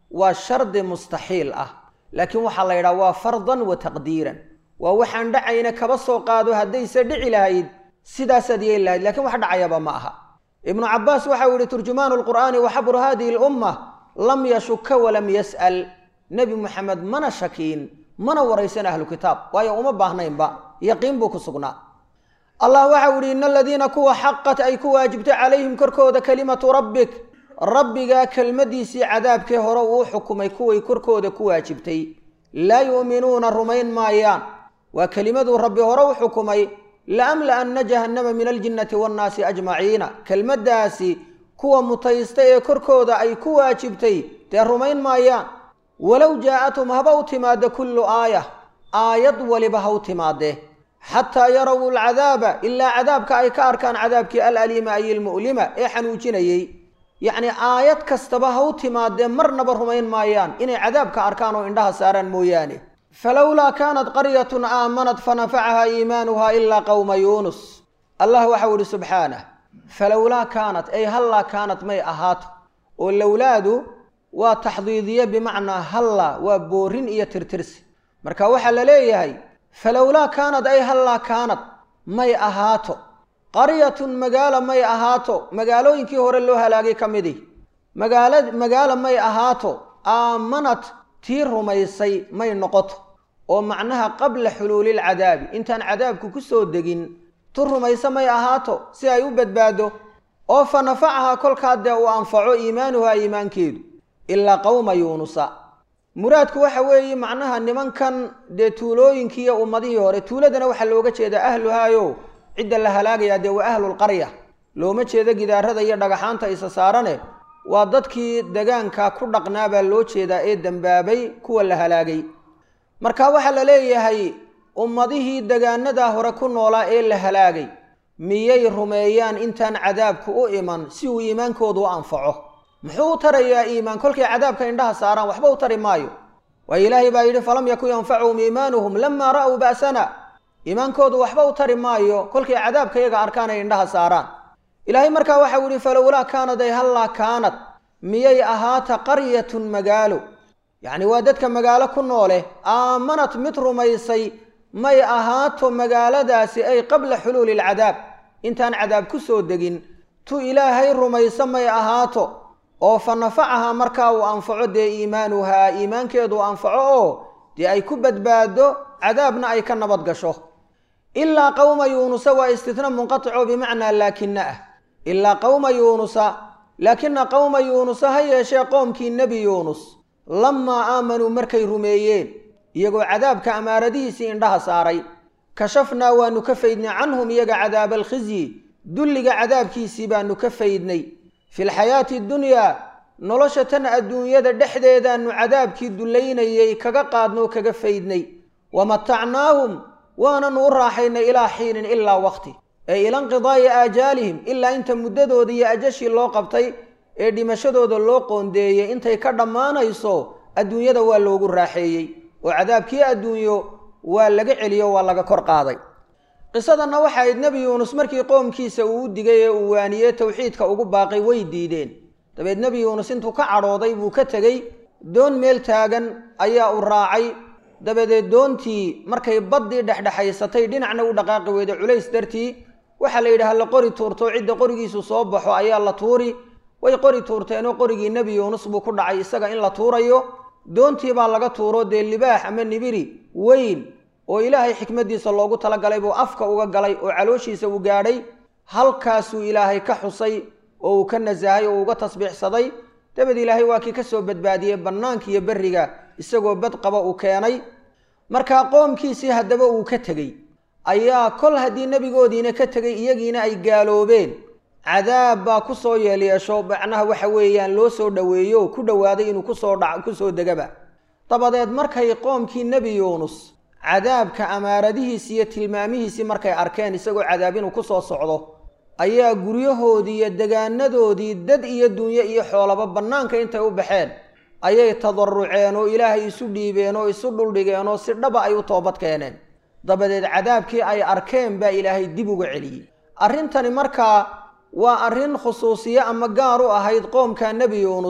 waa shardi mustaxiil ah laakiin waxaa la yidhaha waa fardan wa taqdiiran waa waxaan dhacayna kaba soo qaado haddayse dhici lahayd sidaasaad yeeli lahayd lakiin wax dhacayaba ma aha ibnu cabbaas waxau yihi turjumaanu lqur'aani wa xabru hadihi lumma lam yashuka walam yas'al nebi moxamed mana shakiin mana waraysan ahlu kitaab waayo uma baahnaynba yaqiin buu ku sugnaa allah waxau yihi ina aladiina kuwa xaqat ay ku waajibtay calayhim korkooda kalimatu rabbik rabbigaa kelmadiisii cadaabkee hore uu xukumay kuway korkooda ku waajibtay laa yu'minuuna rumayn maayaan waa kelimaduu rabbi hore u xukumay laamla'anna jahannama min aljinnati waannaasi ajmaciina kelmaddaasi kuwa mutaysta ee korkooda ay ku waajibtay dee rumayn maayaan walow jaa'athum haba u timaadde kullu aaya aayad waliba ha u timaadee xataa yarow alcadaaba ilaa cadaabka ay ka arkaan cadaabkii alaliima ay ilmu'lima ee xanuujinayey yacnii aayad kastaba ha u timaadee marnaba rumayn maayaan inay cadaabka arkaan oo indhaha saaraan mooyaane falowlaa kaanat qaryatun aamanat fanafacahaa iimaanuha ilaa qowma yuunus allah waxau ihi subxaanah falowlaa kaanat ay hallaa kaanat may ahaato oo lowlaadu waa taxdiidiye bimacnaa halla waa boorin iyo tirtirsi marka waxaa la leeyahay falowlaa kaanad ay hallaa kaanad may ahaato qaryatun magaalo may ahaato magaalooyinkii hore loo halaagay ka midi magaala magaalo may ahaato aamanat tii rumaysay may noqoto oo macnaha qabla xuluulil cadaabi intaan cadaabku ku soo degin tu rumaysa may ahaato si ay u badbaado oo fa nafacahaa kolkaa dee uu anfaco iimaanuhaa iimaankeedu ilaa qowma yuunusa muraadku waxa weeye macnaha nimankan dee tuulooyinkii iyo ummadihii hore tuuladana waxaa looga jeedaa ahluhaayo cidda la halaagayaa dee waa ahlulqarya looma jeedo gidaarada iyo dhagaxaanta isa saarane waa dadkii degaanka ku dhaqnaa baa loo jeedaa ee dembaabay kuwa la halaagay marka waxaa la leeyahay ummadihii degaanadaa hore ku noolaa ee la halaagay miyay rumeeyaan intaan cadaabku u iman si uu iimaankoodu u anfaco muxuu u tarayaa iimaan kolkay cadaabka indhaha saaraan waxba u tari maayo waayo ilaahay baa yidhi falam yakun yanfacuhum iimaanuhum lamaa ra'uu ba'sana iimaankoodu waxba u tari maayo kolkay cadaabka iyaga arkaan ay indhaha saaraan ilaahay markaa waxau yihi falowlaa kaanad ay hallaa kaanad miyay ahaata qaryatun magaalo yacni waa dadka magaalo ku noole aamanat mid rumaysay may ahaato magaaladaasi ay qabla xuluuli alcadaab intaan cadaab ku soo degin tu ilaahay rumayso may ahaato oo fa nafacahaa markaa uu anfaco dee iimaanuhaa iimaankeedu anfaco oo dee ay ku badbaado cadaabna ay ka nabad gasho ilaa qowma yuunusa waa istitna munqatico bimacnaa laakina ah ilaa qowma yuunusa laakina qowma yuunusa ha yeeshee qoomkii nebi yuunus lamaa aamanuu markay rumeeyeen iyagoo cadaabka amaaradihiisii indhaha saaray kashafnaa waanu ka faydnay canhum iyaga cadaaba alkhizyi dulliga cadaabkiisii baanu ka faydnay fi lxayaati dunyaa nolosha tan adduunyada dhexdeedaanu cadaabkii dullaynayay kaga qaadnoo kaga faydnay wa matacnaahum waananu u raaxaynay ilaa xiinin ilaa waqti ee ila inqidaa'i aajaalihim ilaa inta muddadooda iyo ajashii loo qabtay ee dhimashadooda loo qoondeeyey intay ka dhammaanayso adduunyada waa loogu raaxeeyey oo cadaabkii adduunyo waa laga celiyo waa laga kor qaaday qisadanna waxa ayd nebi yuunus markii qoomkiisa uu u digay ee uu waaniyey towxiidka ugu baaqay way diideen dabeed nebi yuunus intuu ka cadhooday buu ka tegey doon meel taagan ayaa u raacay dabadeed doontii markay baddii dhexdhexaysatay dhinacna u dhaqaaqi weyday culays dartii waxaa la yidhaha la qori tuurto cidda qorigiisu soo baxo ayaa la tuuri way qori tuurteenoo qorigii nebi yuunus buu ku dhacay isaga in la tuurayo doontii baa laga tuuro dee libaax ama nibiri weyn oo ilaahay xikmaddiisa loogu talagalay buu afka uga galay oo calooshiisa uu gaadhay halkaasuu ilaahay ka xusay oo uu ka nasahay oo uga tasbiixsaday dabeed ilaahay waa kii ka soo badbaadiyey bannaanka iyo berriga isagoo bad qaba uu keenay markaa qoomkiisii haddaba uu ka tegey ayaa kol haddii nebigoodiina ka tegay iyagiina ay gaaloobeen cadaab baa ku soo yeelyeesho macnaha waxa weeyaan loo soo dhoweeyo ku dhowaaday inuu kusoo dha kusoo degaba dabadeed markay qoomkii nebi yuunus cadaabka amaaradihiisi iyo tilmaamihiisii markay arkeen isagoo cadaab inuu kusoo socdo ayaa guryahoodii iyo degaanadoodii dad iyo dunyo iyo xoolaba bannaanka intay u baxeen ayay tadaruceen oo ilaahay isu dhiibeen oo isu dhuldhigeen oo si dhaba ay u toobad keeneen dabadeed cadaabkii ay arkeen baa ilaahay dib uga celiyey arrintani markaa waa arrin khusuusiye ama gaar u ahayd qoomka nebi yuunus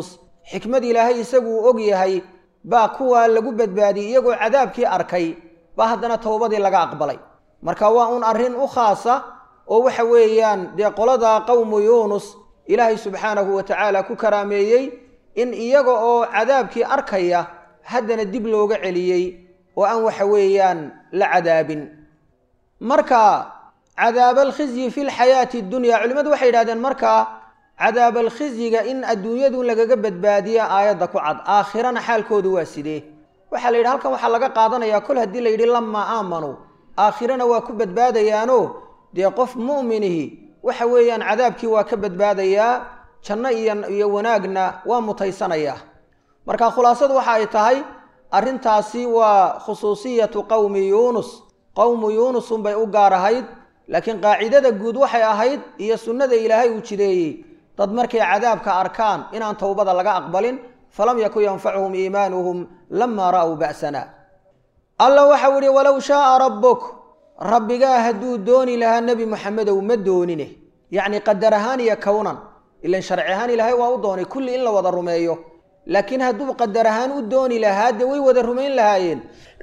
xikmad ilaahay isaguu og yahay baa kuwaa lagu badbaadiyey iyagoo cadaabkii arkay baa haddana towbadii laga aqbalay marka waa un arrin u khaasa oo waxa weeyaan dee qoladaa qowmu yuunus ilaahay subxaanahu wa tacaala ku karaameeyey in iyaga oo cadaabkii arkaya haddana dib looga celiyey oo aan waxa weeyaan la cadaabin marka cadaabalkhizyi fi lxayaati addunya culimmadu waxay yidhahdeen markaa cadaabalkhizyiga in adduunyadu lagaga badbaadiya aayadda ku cad aakhirana xaalkoodu waa sidee waxaa la yidhi halkan waxaa laga qaadanayaa kol haddii la yidhi lamaa aamanuu aakhirana waa ku badbaadayaano dee qof mu'minihi waxa weeyaan cadaabkii waa ka badbaadayaa janno iyo iyo wanaagna waa mutaysanayaa marka khulaasadu waxa ay tahay arrintaasi waa khusuusiyatu qowmi yuunus qowmu yuunus unbay u gaar ahayd laakiin qaacidada guud waxay ahayd iyo sunnada ilaahay uu jideeyey dad markay cadaabka arkaan inaan towbada laga aqbalin falam yakun yanfacuhum iimaanuhum lamaa ra'w ba'sana alla waxau ihi walow shaaa rabbuk rabbigaa hadduu dooni lahaa nebi moxamedow ma doonine yacni qadar ahaan iyo kownan ilan sharci ahaan ilaahay waa u doonay kulli in la wada rumeeyo laakiin hadduu qadar ahaan u dooni lahaa dee way wada rumayn lahaayeen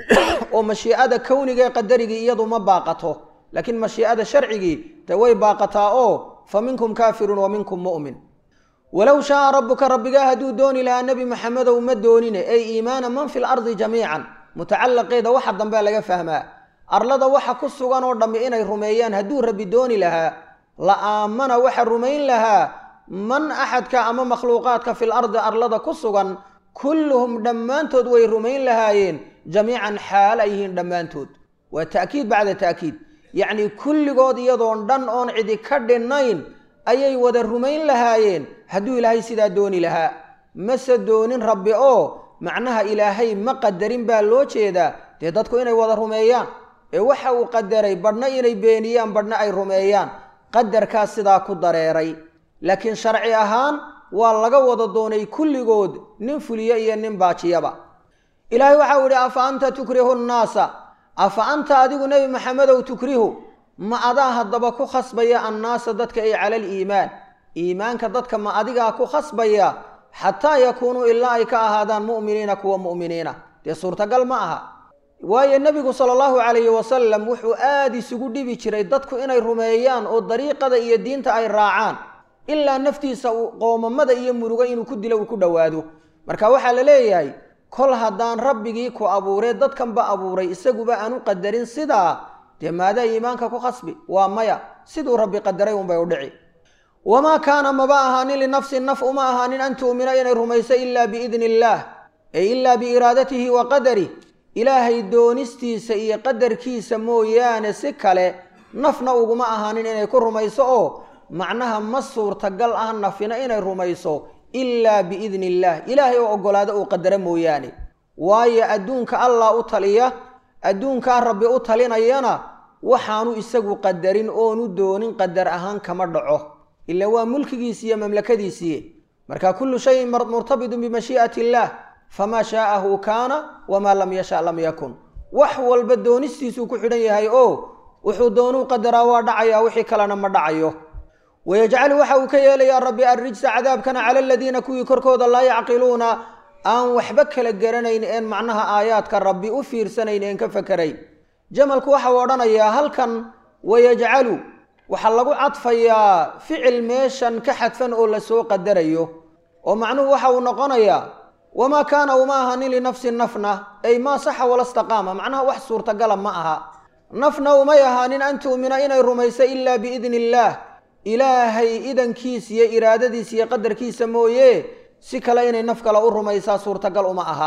oo mashiicada kowniga ee qadarigii iyadu ma baaqato laakiin mashiicada sharcigii dee way baaqataa oo fa minkum kaafirun wa minkum mu'min walow shaaa rabbuka rabbigaa hadduu dooni lahaa nebi moxamedow ma doonine ey iimaana man fi lardi jamiican mutacalaqeeda waxa dambe laga fahmaa arlada waxa ku sugan oo dhammi inay rumeeyaan hadduu rabbi dooni lahaa la aamana waxa rumayn lahaa man axadka ama makhluuqaadka fil ardi arlada ku sugan kulluhum dhammaantood way rumayn lahaayeen jamiican xaal ay yihiin dhammaantood waa ta'kiid bacda ta'kiid yacnii kulligood iyadoon dhan oon cidi ka dhinnayn ayay wada rumayn lahaayeen hadduu ilaahay sidaa dooni lahaa mase doonin rabbi oo macnaha ilaahay ma qadarin baa loo jeedaa dee dadku inay wada rumeeyaan ee waxa uu qadaray badhna inay beeniyaan badhna ay rumeeyaan qadarkaas sidaa ku dareeray laakiin sharci ahaan waa laga wada doonay kulligood nin fuliye iyo nin baajiyaba ilaahay waxau idhi afa anta tukrihu nnaasa afa anta adigu nebi maxamedow tukrihu ma adaa haddaba ku khasbaya annaasa dadka ay cala aliimaan iimaanka dadka ma adigaa ku khasbaya xataa yakuunuu ilaa ay ka ahaadaan mu'miniina kuwa mu'miniina dee suurtagal ma aha waayo nebigu sala allahu calayhi wasalam wuxuu aada isugu dhibi jiray dadku inay rumeeyaan oo dariiqada iyo diinta ay raacaan ilaa naftiisa qoomamada iyo murugo inuu ku dilo uu ku dhowaado marka waxaa la leeyahay kol haddaan rabbigii ku abuuree dadkanba abuuray isaguba aan u qadarin sidaa dee maadaa iimaanka ku khasbi waa maya siduu rabbi qadaray unbay u dhici wamaa kaana maba ahaanin linafsin naf uma ahaanin an tu'mina inay rumayso ilaa biidni illaah ay ilaa biiraadatihi wa qadarih ilaahay doonistiisa iyo qadarkiisa mooyaane si kale nafna uguma ahaanin inay ku rumayso oo macnaha ma suurtagal ah nafina inay rumayso ilaa biidni illaah ilaahay oo oggolaado uu qadaro mooyaane waayo adduunka allah u taliya adduunkaa rabbi u talinayana waxaanu isagu qadarin oonu doonin qadar ahaan kama dhaco ila waa mulkigiisi iyo mamlakadiisii marka kullu shayin murtabidun bimashii'ati illaah famaa shaa'ahu kaana wamaa lam yasha lam yakun wax walba doonistiisuu ku xidhan yahay oo wuxuu doonuu qadaraa waa dhacayaa wixii kalena ma dhacayo wayajcalu waxa uu ka yeelayaa rabbi arrijsa cadaabkana cala aladiina kuwii korkooda laa yacqiluuna aan waxba kala garanayn een macnaha aayaadka rabbi u fiirsanayn een ka fakerayn jamalku waxau odhanayaa halkan wayajcalu waxaa lagu cadfayaa ficil meeshan ka xadfan oo lasoo qadarayo oo macnuhu waxa uu noqonayaa wamaa kaana uma ahanin linafsin nafna ay maa saxa wala staqaama macnaha wax suurtagala ma aha nafna umay ahaanin an tu'mina inay rumayso ilaa biidni illaah ilaahay idankiisa iyo iraadadiisa iyo qadarkiisa mooye si kale inay naf kale u rumaysaa suurtagal uma aha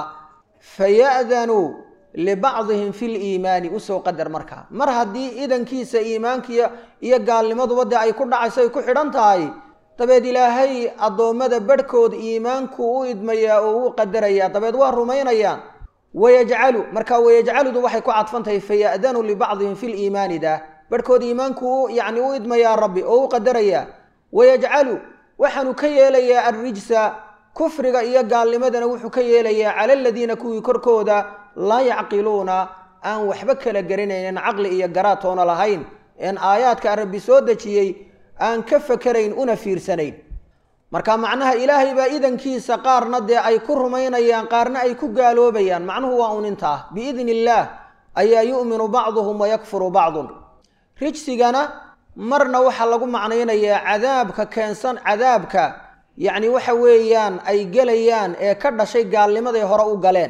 faya'danuu libacdihim fi liimaani usoo qadar markaa mar haddii idankiisa iimaankiiyo iyo gaalnimaduba dee ay ku dhacayso ay ku xidhan tahay dabeed ilaahay addoommada badhkood iimaanku u idmayaa oo u qadarayaa dabeed waa rumaynayaan wayajcalu marka wayajcaludu waxay ku cadfan tahay faya'danuu libacdihim fi liimaani daa barhkood iimaanku yacni u idmayaa rabbi oo u qadarayaa wayajcalu waxaanu ka yeelayaa arrijsa kufriga iyo gaalnimadana wuxuu ka yeelayaa cala aladiina kuwii korkooda laa yacqiluuna aan waxba kala garanaynin caqli iyo garaatoona lahayn een aayaadka rabbi soo dejiyey aan ka fakerayn una fiirsanayn marka macnaha ilaahay baa idankiisa qaarna dee ay ku rumaynayaan qaarna ay ku gaaloobayaan macnuhu waa un inta ah biidni illaah ayaa yu'minu bacduhum wayakfuru bacdun rijsigana marna waxaa lagu macnaynayaa cadaabka keensan cadaabka yacni waxa weeyaan ay gelayaan ee ka dhashay gaalnimaday hore u galeen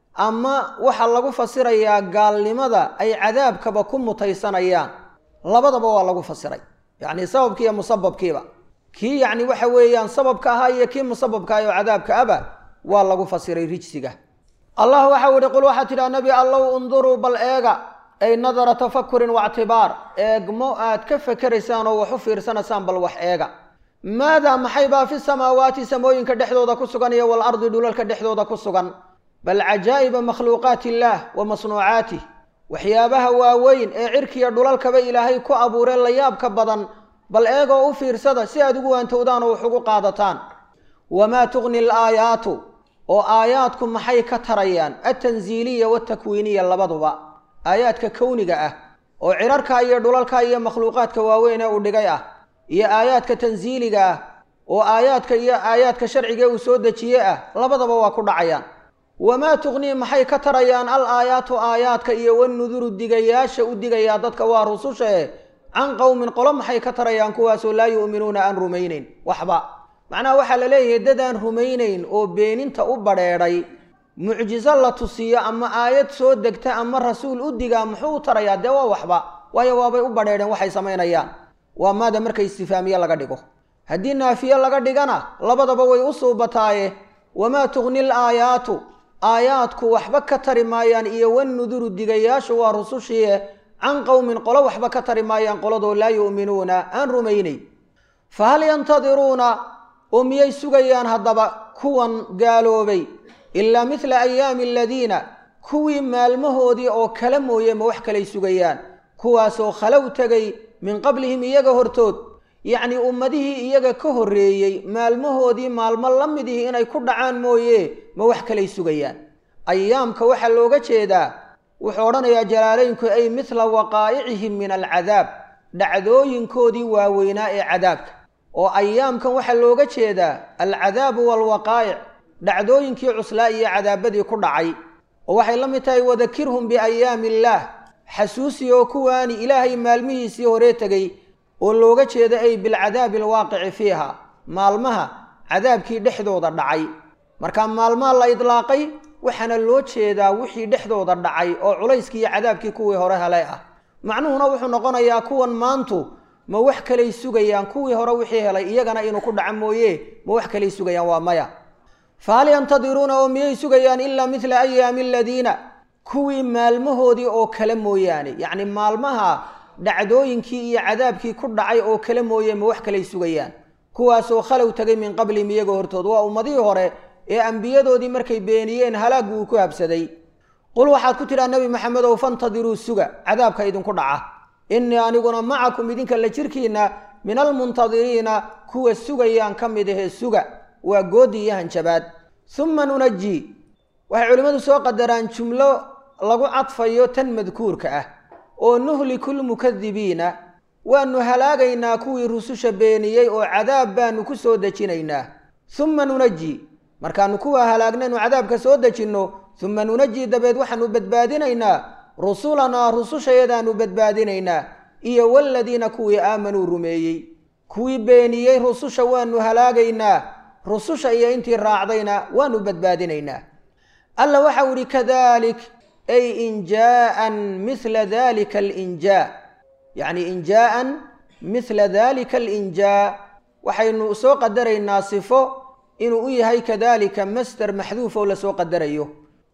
ama waxaa lagu fasirayaa gaalnimada ay cadaabkaba ku mutaysanayaan labadaba waa lagu fasiray yacni sababkii iyo musababkiiba kii yacni waxa weeyaan sababka ahaa iyo kii musababka ah oo cadaabka aba waa lagu fasiray rijsiga allah waxau ihi qul waxaa tidhaha nebi allow unduruu bal eega ay nadara tafakurin waictibaar eegmo aad ka fekeraysaan oo wax u fiirsanaysaan bal wax eega maadaa maxay baa fi samaawaati samooyinka dhexdooda ku sugan iyo walardi dhulalka dhexdooda ku sugan bal cajaa'iba makhluuqaati illaah wa masnuucaatih waxyaabaha waaweyn ee cirkiya dhulalkaba ilaahay ku abuureen la yaabka badan bal eegoo u fiirsada si aad ugu waantowdaan oo wax ugu qaadataan wamaa tugni alaayaatu oo aayaadku maxay ka tarayaan altansiiliya waaltakwiiniya labaduba aayaadka kowniga ah oo cirarka iyo dhulalka iyo makhluuqaadka waaweyn ee uu dhigay ah iyo aayaadka tansiiliga ah oo aayaadka iyo aayaadka sharciga uu soo dejiye ah labadaba waa ku dhacayaan wamaa tugnii maxay ka tarayaan al aayaatu aayaadka iyo wanuduru digayaasha u digayaa dadka waa rusushae can qowmin qolo maxay ka tarayaan kuwaasoo laa yu'minuuna aan rumaynayn waxba macnaha waxaa la leeyahay dadaan rumaynayn oo beeninta u badheedhay mucjiso la tusiyo ama aayad soo degta ama rasuul u digaa muxuu u tarayaa dee waa waxba waayo waabay u badheedheen waxay samaynayaan waa maada marka istifaamiye laga dhigo haddii naafiye laga dhigana labadaba way u suubataaye wamaa tugni l aayaatu aayaadku waxba ka tari maayaan iyo wanuduru digayaashu waa rusushiie can qowmin qolo waxba ka tari maayaan qoladoo laa yu'minuuna aan rumaynayn fa hal yantadiruuna oo miyay sugayaan haddaba kuwan gaaloobay ilaa midla ayaami aladiina kuwii maalmahoodii oo kale mooye ma wax kalay sugayaan kuwaasoo khalow tegay min qablihim iyaga hortood yacnii ummadihii iyaga ka horreeyey maalmahoodii maalmo la midihii inay ku dhacaan mooye ma wax kalay sugayaan ayaamka waxaa looga jeedaa wuxuu odhanayaa jalaalaynku ay midla waqaa'icihim min alcadaab dhacdooyinkoodii waaweynaa ee cadaabka oo ayaamkan waxaa looga jeedaa alcadaabu waalwaqaa'ic dhacdooyinkii cuslaa iyo cadaabadii ku dhacay oo waxay la mid tahay wadakirhum biayaami illaah xasuusi oo kuwaani ilaahay maalmihiisii horee tegey oo looga jeeda ay bilcadaabi alwaaqici fiiha maalmaha cadaabkii dhexdooda dhacay marka maalmaha la idlaaqay waxaana loo jeedaa wixii dhexdooda dhacay oo culayskii iyo cadaabkii kuwii hore helay ah macnuhuna wuxuu noqonayaa kuwan maantu ma wax kalay sugayaan kuwii hore wixii helay iyagana inuu ku dhaco mooye ma wax kalay sugayaan waa maya fa hal yantadiruuna oo miyay sugayaan ilaa midla ayaami aladiina kuwii maalmahoodii oo kale mooyaane yacni maalmaha dhacdooyinkii iyo cadaabkii ku dhacay oo kale mooye ma wax kalay sugayaan kuwaasoo khalow tegay min qablihim iyaga hortood waa ummadihii hore ee ambiyadoodii markay beeniyeen halaaggu uu ku habsaday qul waxaad ku tidhaha nebi maxamedow fantadiruu suga cadaabka idinku dhaca innii aniguna macakum idinka la jirkiinna min almuntadiriina kuwa sugayaan ka mid ahee suga waa goodi iyo hanjabaad summa nunaji waxay culimmadu soo qadaraan jumlo lagu cadfayo tan madkuurka ah oo nuhliku lmukadibiina waanu halaagaynaa kuwii rususha beeniyey oo cadaab baanu ku soo dejinaynaa summa nunaji markaanu kuwaa halaagnaynu cadaabka soo dejinno summa nunaji dabeed waxaanu badbaadinaynaa rusulanaa rusushayadaanu badbaadinaynaa iyo waladiina kuwii aamanuu rumeeyey kuwii beeniyey rususha waanu halaagaynaa rususha iyo intii raacdayna waanu badbaadinaynaa alla waxau ihi kadalik ay injaa'an mila dalika alinjaa yacni injaa'an mila dalika alinjaa waxaynu soo qadaraynaa sifo inuu u yahay kadalika master maxduuf oo lasoo qadarayo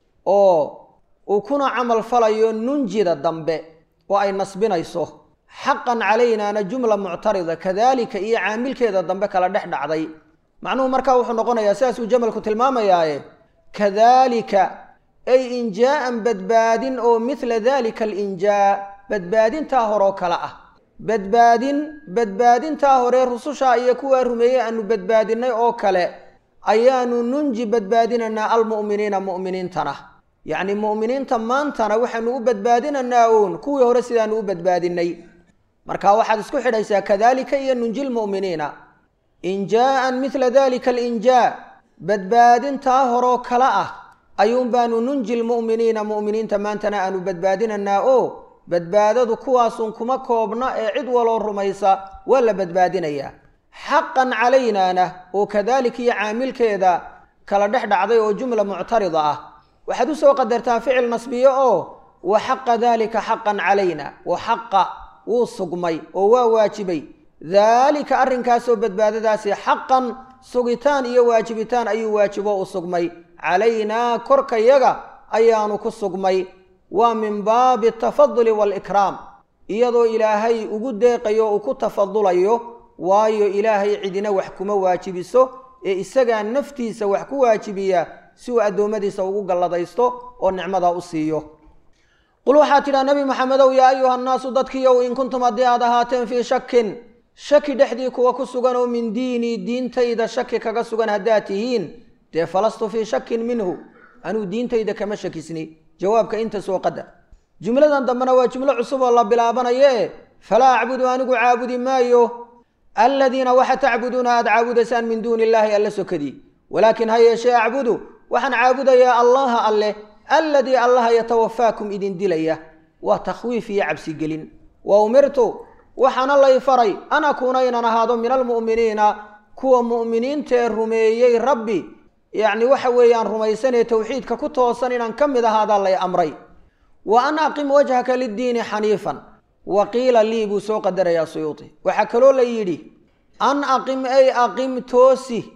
oo uu kuna camal falayo nunjida dambe oo ay nasbinayso xaqan calaynaana jumla muctarida kadalika iyo caamilkeeda dambe kala dhex dhacday macnuhu markaa wuxuu noqonayaa sidaasuu jamalku tilmaamayaaye kadalika ay injaa'an badbaadin oo mila dalika alinjaa badbaadintaa horoo kale ah badbaadin badbaadintaa hore rusushaa iyo kuwaa rumeeyey aanu badbaadinay oo kale ayaanu nunji badbaadinaynaa almu'miniina mu'miniintana yacni mu'miniinta maantana waxaanu u badbaadinaynaa uun kuwii hore sidaanu u badbaadinay marka waxaad isku xidhaysaa kadalika iyo nunji lmu'miniina injaa'an midla dalika alinjaa badbaadintaa horoo kale ah ayuun baanu nunji lmu'miniina mu'miniinta maantana aanu badbaadinanaa oo badbaadadu kuwaasun kuma koobna ee cid waloo rumaysa waa la badbaadinayaa xaqan calaynaana oo kadaalika iyo caamilkeeda kala dhex dhacday oo jumla muctarida ah waxaad u soo qadartaa ficil nasbiye oo wa xaqa daalika xaqan calayna wa xaqa wuu sugmay oo waa waajibay daalika arrinkaasoo badbaadadaasi xaqan sugitaan iyo waajibitaan ayuu waajibo u sugmay calaynaa korkayaga ayaanu ku sugmay waa min baabi atafaduli waalikraam iyadoo ilaahay ugu deeqayo uu ku tafadulayo waayo ilaahay cidina wax kuma waajibiso ee isagaa naftiisa wax ku waajibiya si uu addoommadiisa ugu galladaysto oo nicmada u siiyo qul waxaad tidhaha nebi maxamedow yaa ayuha annaasu dadkiiow in kuntum haddii aad ahaateen fii shakin shaki dhexdii kuwa ku sugan oo min diinii diintayda shaki kaga sugan haddaad tihiin dee falastu fii shakin minhu anuu diintayda kama shakisni jawaabka inta soo qadar jumladan dambena waa jumlo cusub oo la bilaabanaye falaa acbudu anigu caabudi maayo aladiina waxa tacbuduuna aada caabudaysaan min duuni illaahi alla sokadii walaakin ha yeeshee acbudu waxaan caabudayaa allaha alleh aladii allaha yatawafaakum idin dilaya waa takhwiif iyo cabsigelin wa umirtu waxaana lay faray an akuuna inaan ahaado min almu'miniina kuwa mu'miniintaee rumeeyey rabbi yacni waxa weeyaan rumaysanee towxiidka ku toosan inaan ka mid ahaadaa lay amray wa an aqim wajhaka liddiini xaniifan wa qiila lii buu soo qadarayaa suyuuti waxaa kaloo la yidhi an aqim ay aqim toosi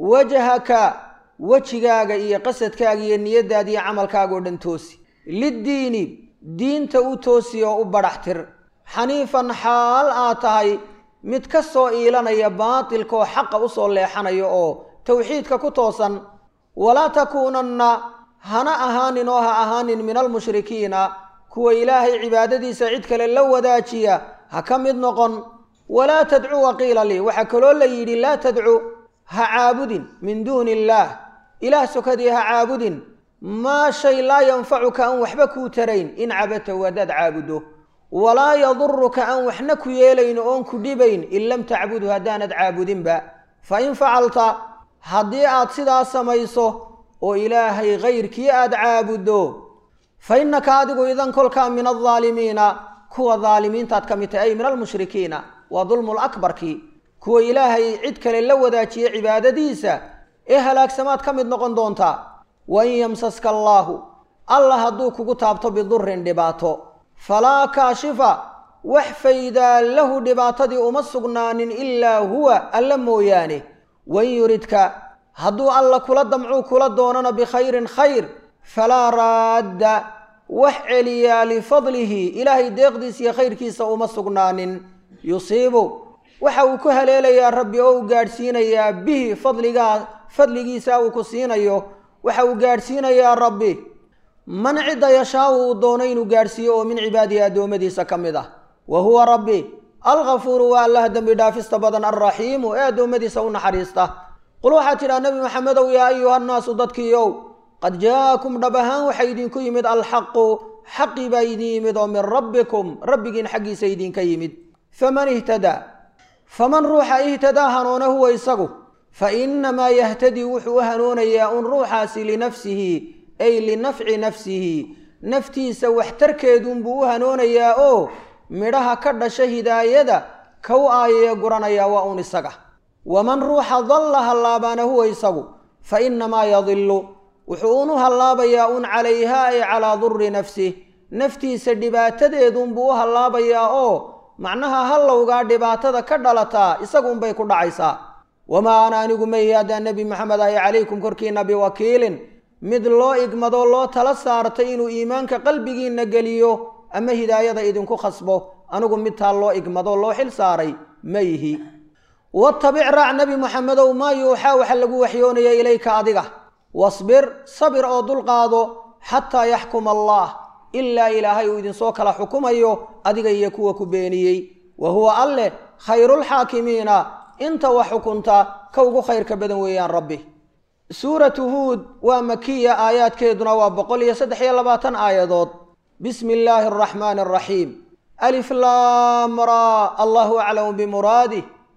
wajhaka wejigaaga iyo qasadkaaga iyo niyaddaada iyo camalkaaga oo dhan toosi liddiini diinta u toosi oo u badhax tir xaniifan xaal aad tahay mid ka soo iilanaya baatilka oo xaqa u soo leexanaya oo towxiidka ku toosan walaa takuunanna hana ahaanin oo ha ahaanin min almushrikiina kuwa ilaahay cibaadadiisa cid kale la wadaajiya ha ka mid noqon walaa tadcu waqiila lii waxaa kaloo la yidhi laa tadcu ha caabudin min duuni illaah ilaah sokadii ha caabudin maa shay laa yanfacuka aan waxba kuu tarayn in cabadtahu haddaad caabuddo walaa yaduruka aan waxna ku yeelayn oon ku dhibayn in lam tacbudhu haddaanad caabudinba fa in facalta haddii aad sidaas samayso oo ilaahay kayrkii aad caabuddo fa innaka adigu idan kolkaa min aldaalimiina kuwa daalimiintaad ka mid tahay ay min almushrikiina waa dulmul akbarkii kuwa ilaahay cid kale la wadaajiya cibaadadiisa ee halaagsamaad ka mid noqon doontaa wa in yamsaska allaahu alla hadduu kugu taabto bidurin dhibaato falaa kaashifa wax faydaa lahu dhibaatadii uma sugnaanin ilaa huwa alla mooyaane wain yuridka hadduu alla kula damcuu kula doonana bikhayrin khayr falaa raadda wax celiyaa lifadlihi ilaahay deeqdiisa iyo khayrkiisa uma sugnaanin yusiibu waxa uu ku haleelayaa rabbi oo uu gaadhsiinayaa bihi fadligaa fadligiisa uu ku siinayo waxa uu gaadhsiinayaa rabbi man cidda yashaau uu doono inuu gaadhsiiyo oo min cibaadihi addoommadiisa ka mid ah wa huwa rabbi alghafuuru waa allaha dembi dhaafista badan alraxiimu ee addoommadiisa u naxariista qul waxaad tidhaha nebi maxamedow yaa ayuha nnaasu dadkiiow qad jaa'akum dhab ahaan waxaa idinku yimid alxaqu xaqii baa idin yimid oo min rabbikum rabbigiin xaggiisa idinka yimid faman ihtadaa faman ruuxa ihtadaa hanuuna huwa isagu fa innamaa yahtadii wuxuu u hanoonayaa un ruuxaasi linafsihi ay linafci nafsihi naftiisa waxtarkeedunbuu u hanoonayaa oo midhaha ka dhasha hidaayada kow aayee guranayaa waa un isaga waman ruuxa dalla hallaabaana huwa isagu fa innamaa yadillu wuxuu unu hallaabayaa un calayhaa ay calaa durri nafsih naftiisa dhibaatadeedunbuu u hallaabayaa oo macnaha hallowgaa dhibaatada ka dhalataa isagunbay ku dhacaysaa wamaa ana anigu mayi haddaan nebi maxamed ahi calaykum korkiinna biwakiilin mid loo igmadoo loo tala saartay inuu iimaanka qalbigiinna geliyo ama hidaayada idinku khasbo anigu mid taa loo igmadoo loo xil saaray ma yihi watabic raac nebi moxamedow maa yuuxaa waxa lagu waxyoonaya ilayka adiga wasbir sabir oo dulqaado xataa yaxkuma allah ilaa ilaahay uu idinsoo kala xukumayo adiga iyo kuwa ku beeniyey wa huwa alleh khayrulxaakimiina inta wax xukunta ka ugu khayrka badan weeyaan rabbi suuratu huud waa makiya aayaadkeeduna waa boqol iyo saddex iyo labaatan aayadood bismi illaahi araxmaani araxiim alif laamra allahu aclamu bimuraadih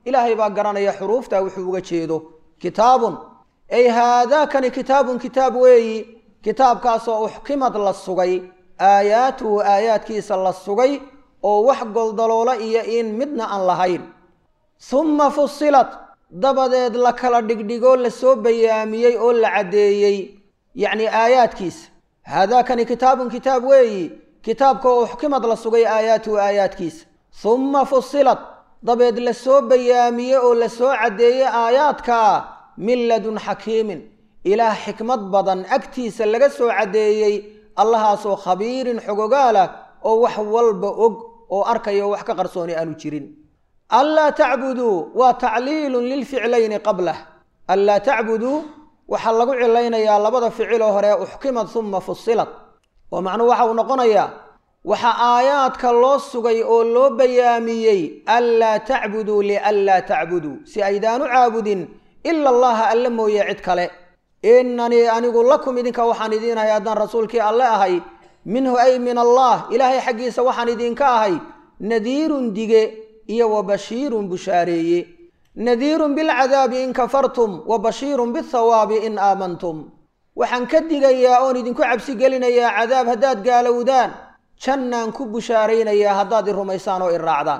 ilaahay baa garanaya xuruuftaa wuxuu uga jeedo kitaabun ay haadaakani kitaabun kitaab weeyi kitaabkaasoo uxkimad la sugay aayaatuhu aayaadkiisa la sugay oo wax goldaloola iyo in midna aan lahayn humma fusilat dabadeed la kala dhigdhigoo la soo bayaamiyey oo la caddeeyey yacni aayaadkiisa haadaakani kitaabun kitaab weeyi kitaabka oo uxkimad la sugay aayaatuhu aayaadkiisa humma fusilat dabeed la soo bayaamiyey oo la soo caddeeyey aayaadkaa min ladun xakiimin ilaah xikmad badan agtiisa laga soo caddeeyey allahaasoo khabiirin xogogaalah oo wax walba og oo arkaya oo wax ka qarsooni aanu jirin anlaa tacbuduu waa tacliilun lilficlayni qablah anlaa tacbuduu waxaa lagu cilaynayaa labada ficiloo hore uxkimad humma fusilat oo macnuhu waxa uu noqonayaa waxaa aayaadka loo sugay oo loo bayaamiyey anlaa tacbuduu lianlaa tacbuduu si aydaanu caabudin ila allaha alle mooye cid kale inanii anigu lakum idinka waxaan idiinahay haddaan rasuulkii alle ahay minhu ay min allah ilaahay xaggiisa waxaan idinka ahay nadiirun dige iyo wa bashiirun bushaareeye nadiirun bilcadaabi in kafartum wa bashiirun bithawaabi in aamantum waxaan ka digayaa oon idinku cabsi gelinayaa cadaab haddaad gaalowdaan jannaan ku bushaaraynayaa haddaad i rumaysaan oo i raacdaan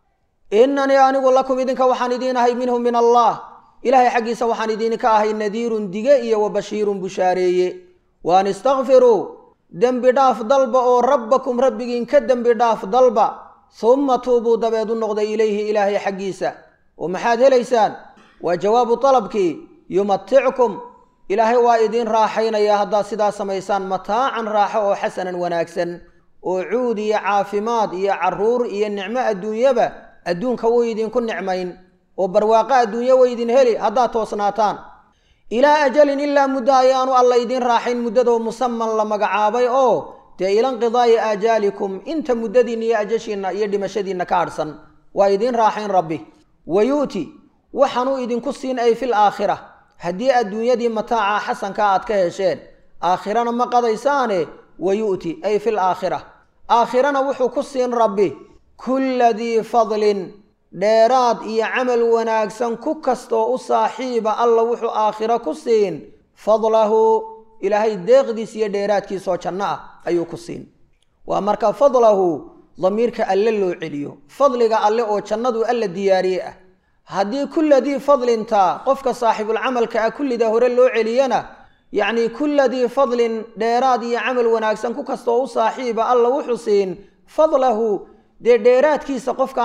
inanii anigu lakum idinka waxaan idiin ahay minhu min allah ilaahay xaggiisa waxaan idinka ahay nadiirun dige iyo wa bashiirun bushaareeye waan istakfiruu dembi dhaaf dalba oo rabbakum rabbigiin ka dembi dhaaf dalba humma tuubuu dabeed u noqday ilayhi ilaahay xaggiisa oo maxaad helaysaan waa jawaabu dalabkii yumatickum ilaahay waa idiin raaxaynayaa haddaad sidaa samaysaan mataacan raaxo oo xasanan wanaagsan oo cuud iyo caafimaad iyo carruur iyo nicmo adduunyaba adduunka wuu idinku nicmayn oo barwaaqo adduunyo way idin heli haddaad toosnaataan ilaa ajalin ilaa muddo ayaanu alla idiin raaxayn muddadoo musaman la magacaabay oo dee ilanqidaa'i aajaalikum inta muddadiinna iyo ajashiinna iyo dhimashadiinna ka hadhsan waa idiin raaxayn rabbi wa yu'ti waxaanuu idinku siin ay fil aakhira haddii adduunyadii mataaca xasanka aad ka hesheen aakhirana ma qadaysaane wa yu'ti ay fil aakhira aakhirana wuxuu ku siin rabbi kulla dii fadlin dheeraad iyo camal wanaagsan ku kastoo u saaxiiba alla wuxuu aakhiro ku siin fadlahu ilaahay deeqdiis iyo dheeraadkiisoo janno ah ayuu ku siin waa marka fadlahu damiirka alle loo celiyo fadliga alle oo jannadu alla diyaariye ah haddii kulladii fadlinta qofka saaxibulcamalka ah kullida hore loo celiyana yacnii kulladii fadlin dheeraad iyo camal wanaagsan ku kastoo u saaxiiba alla wuxuu siin fadlahu dee dheeraadkiisa qofka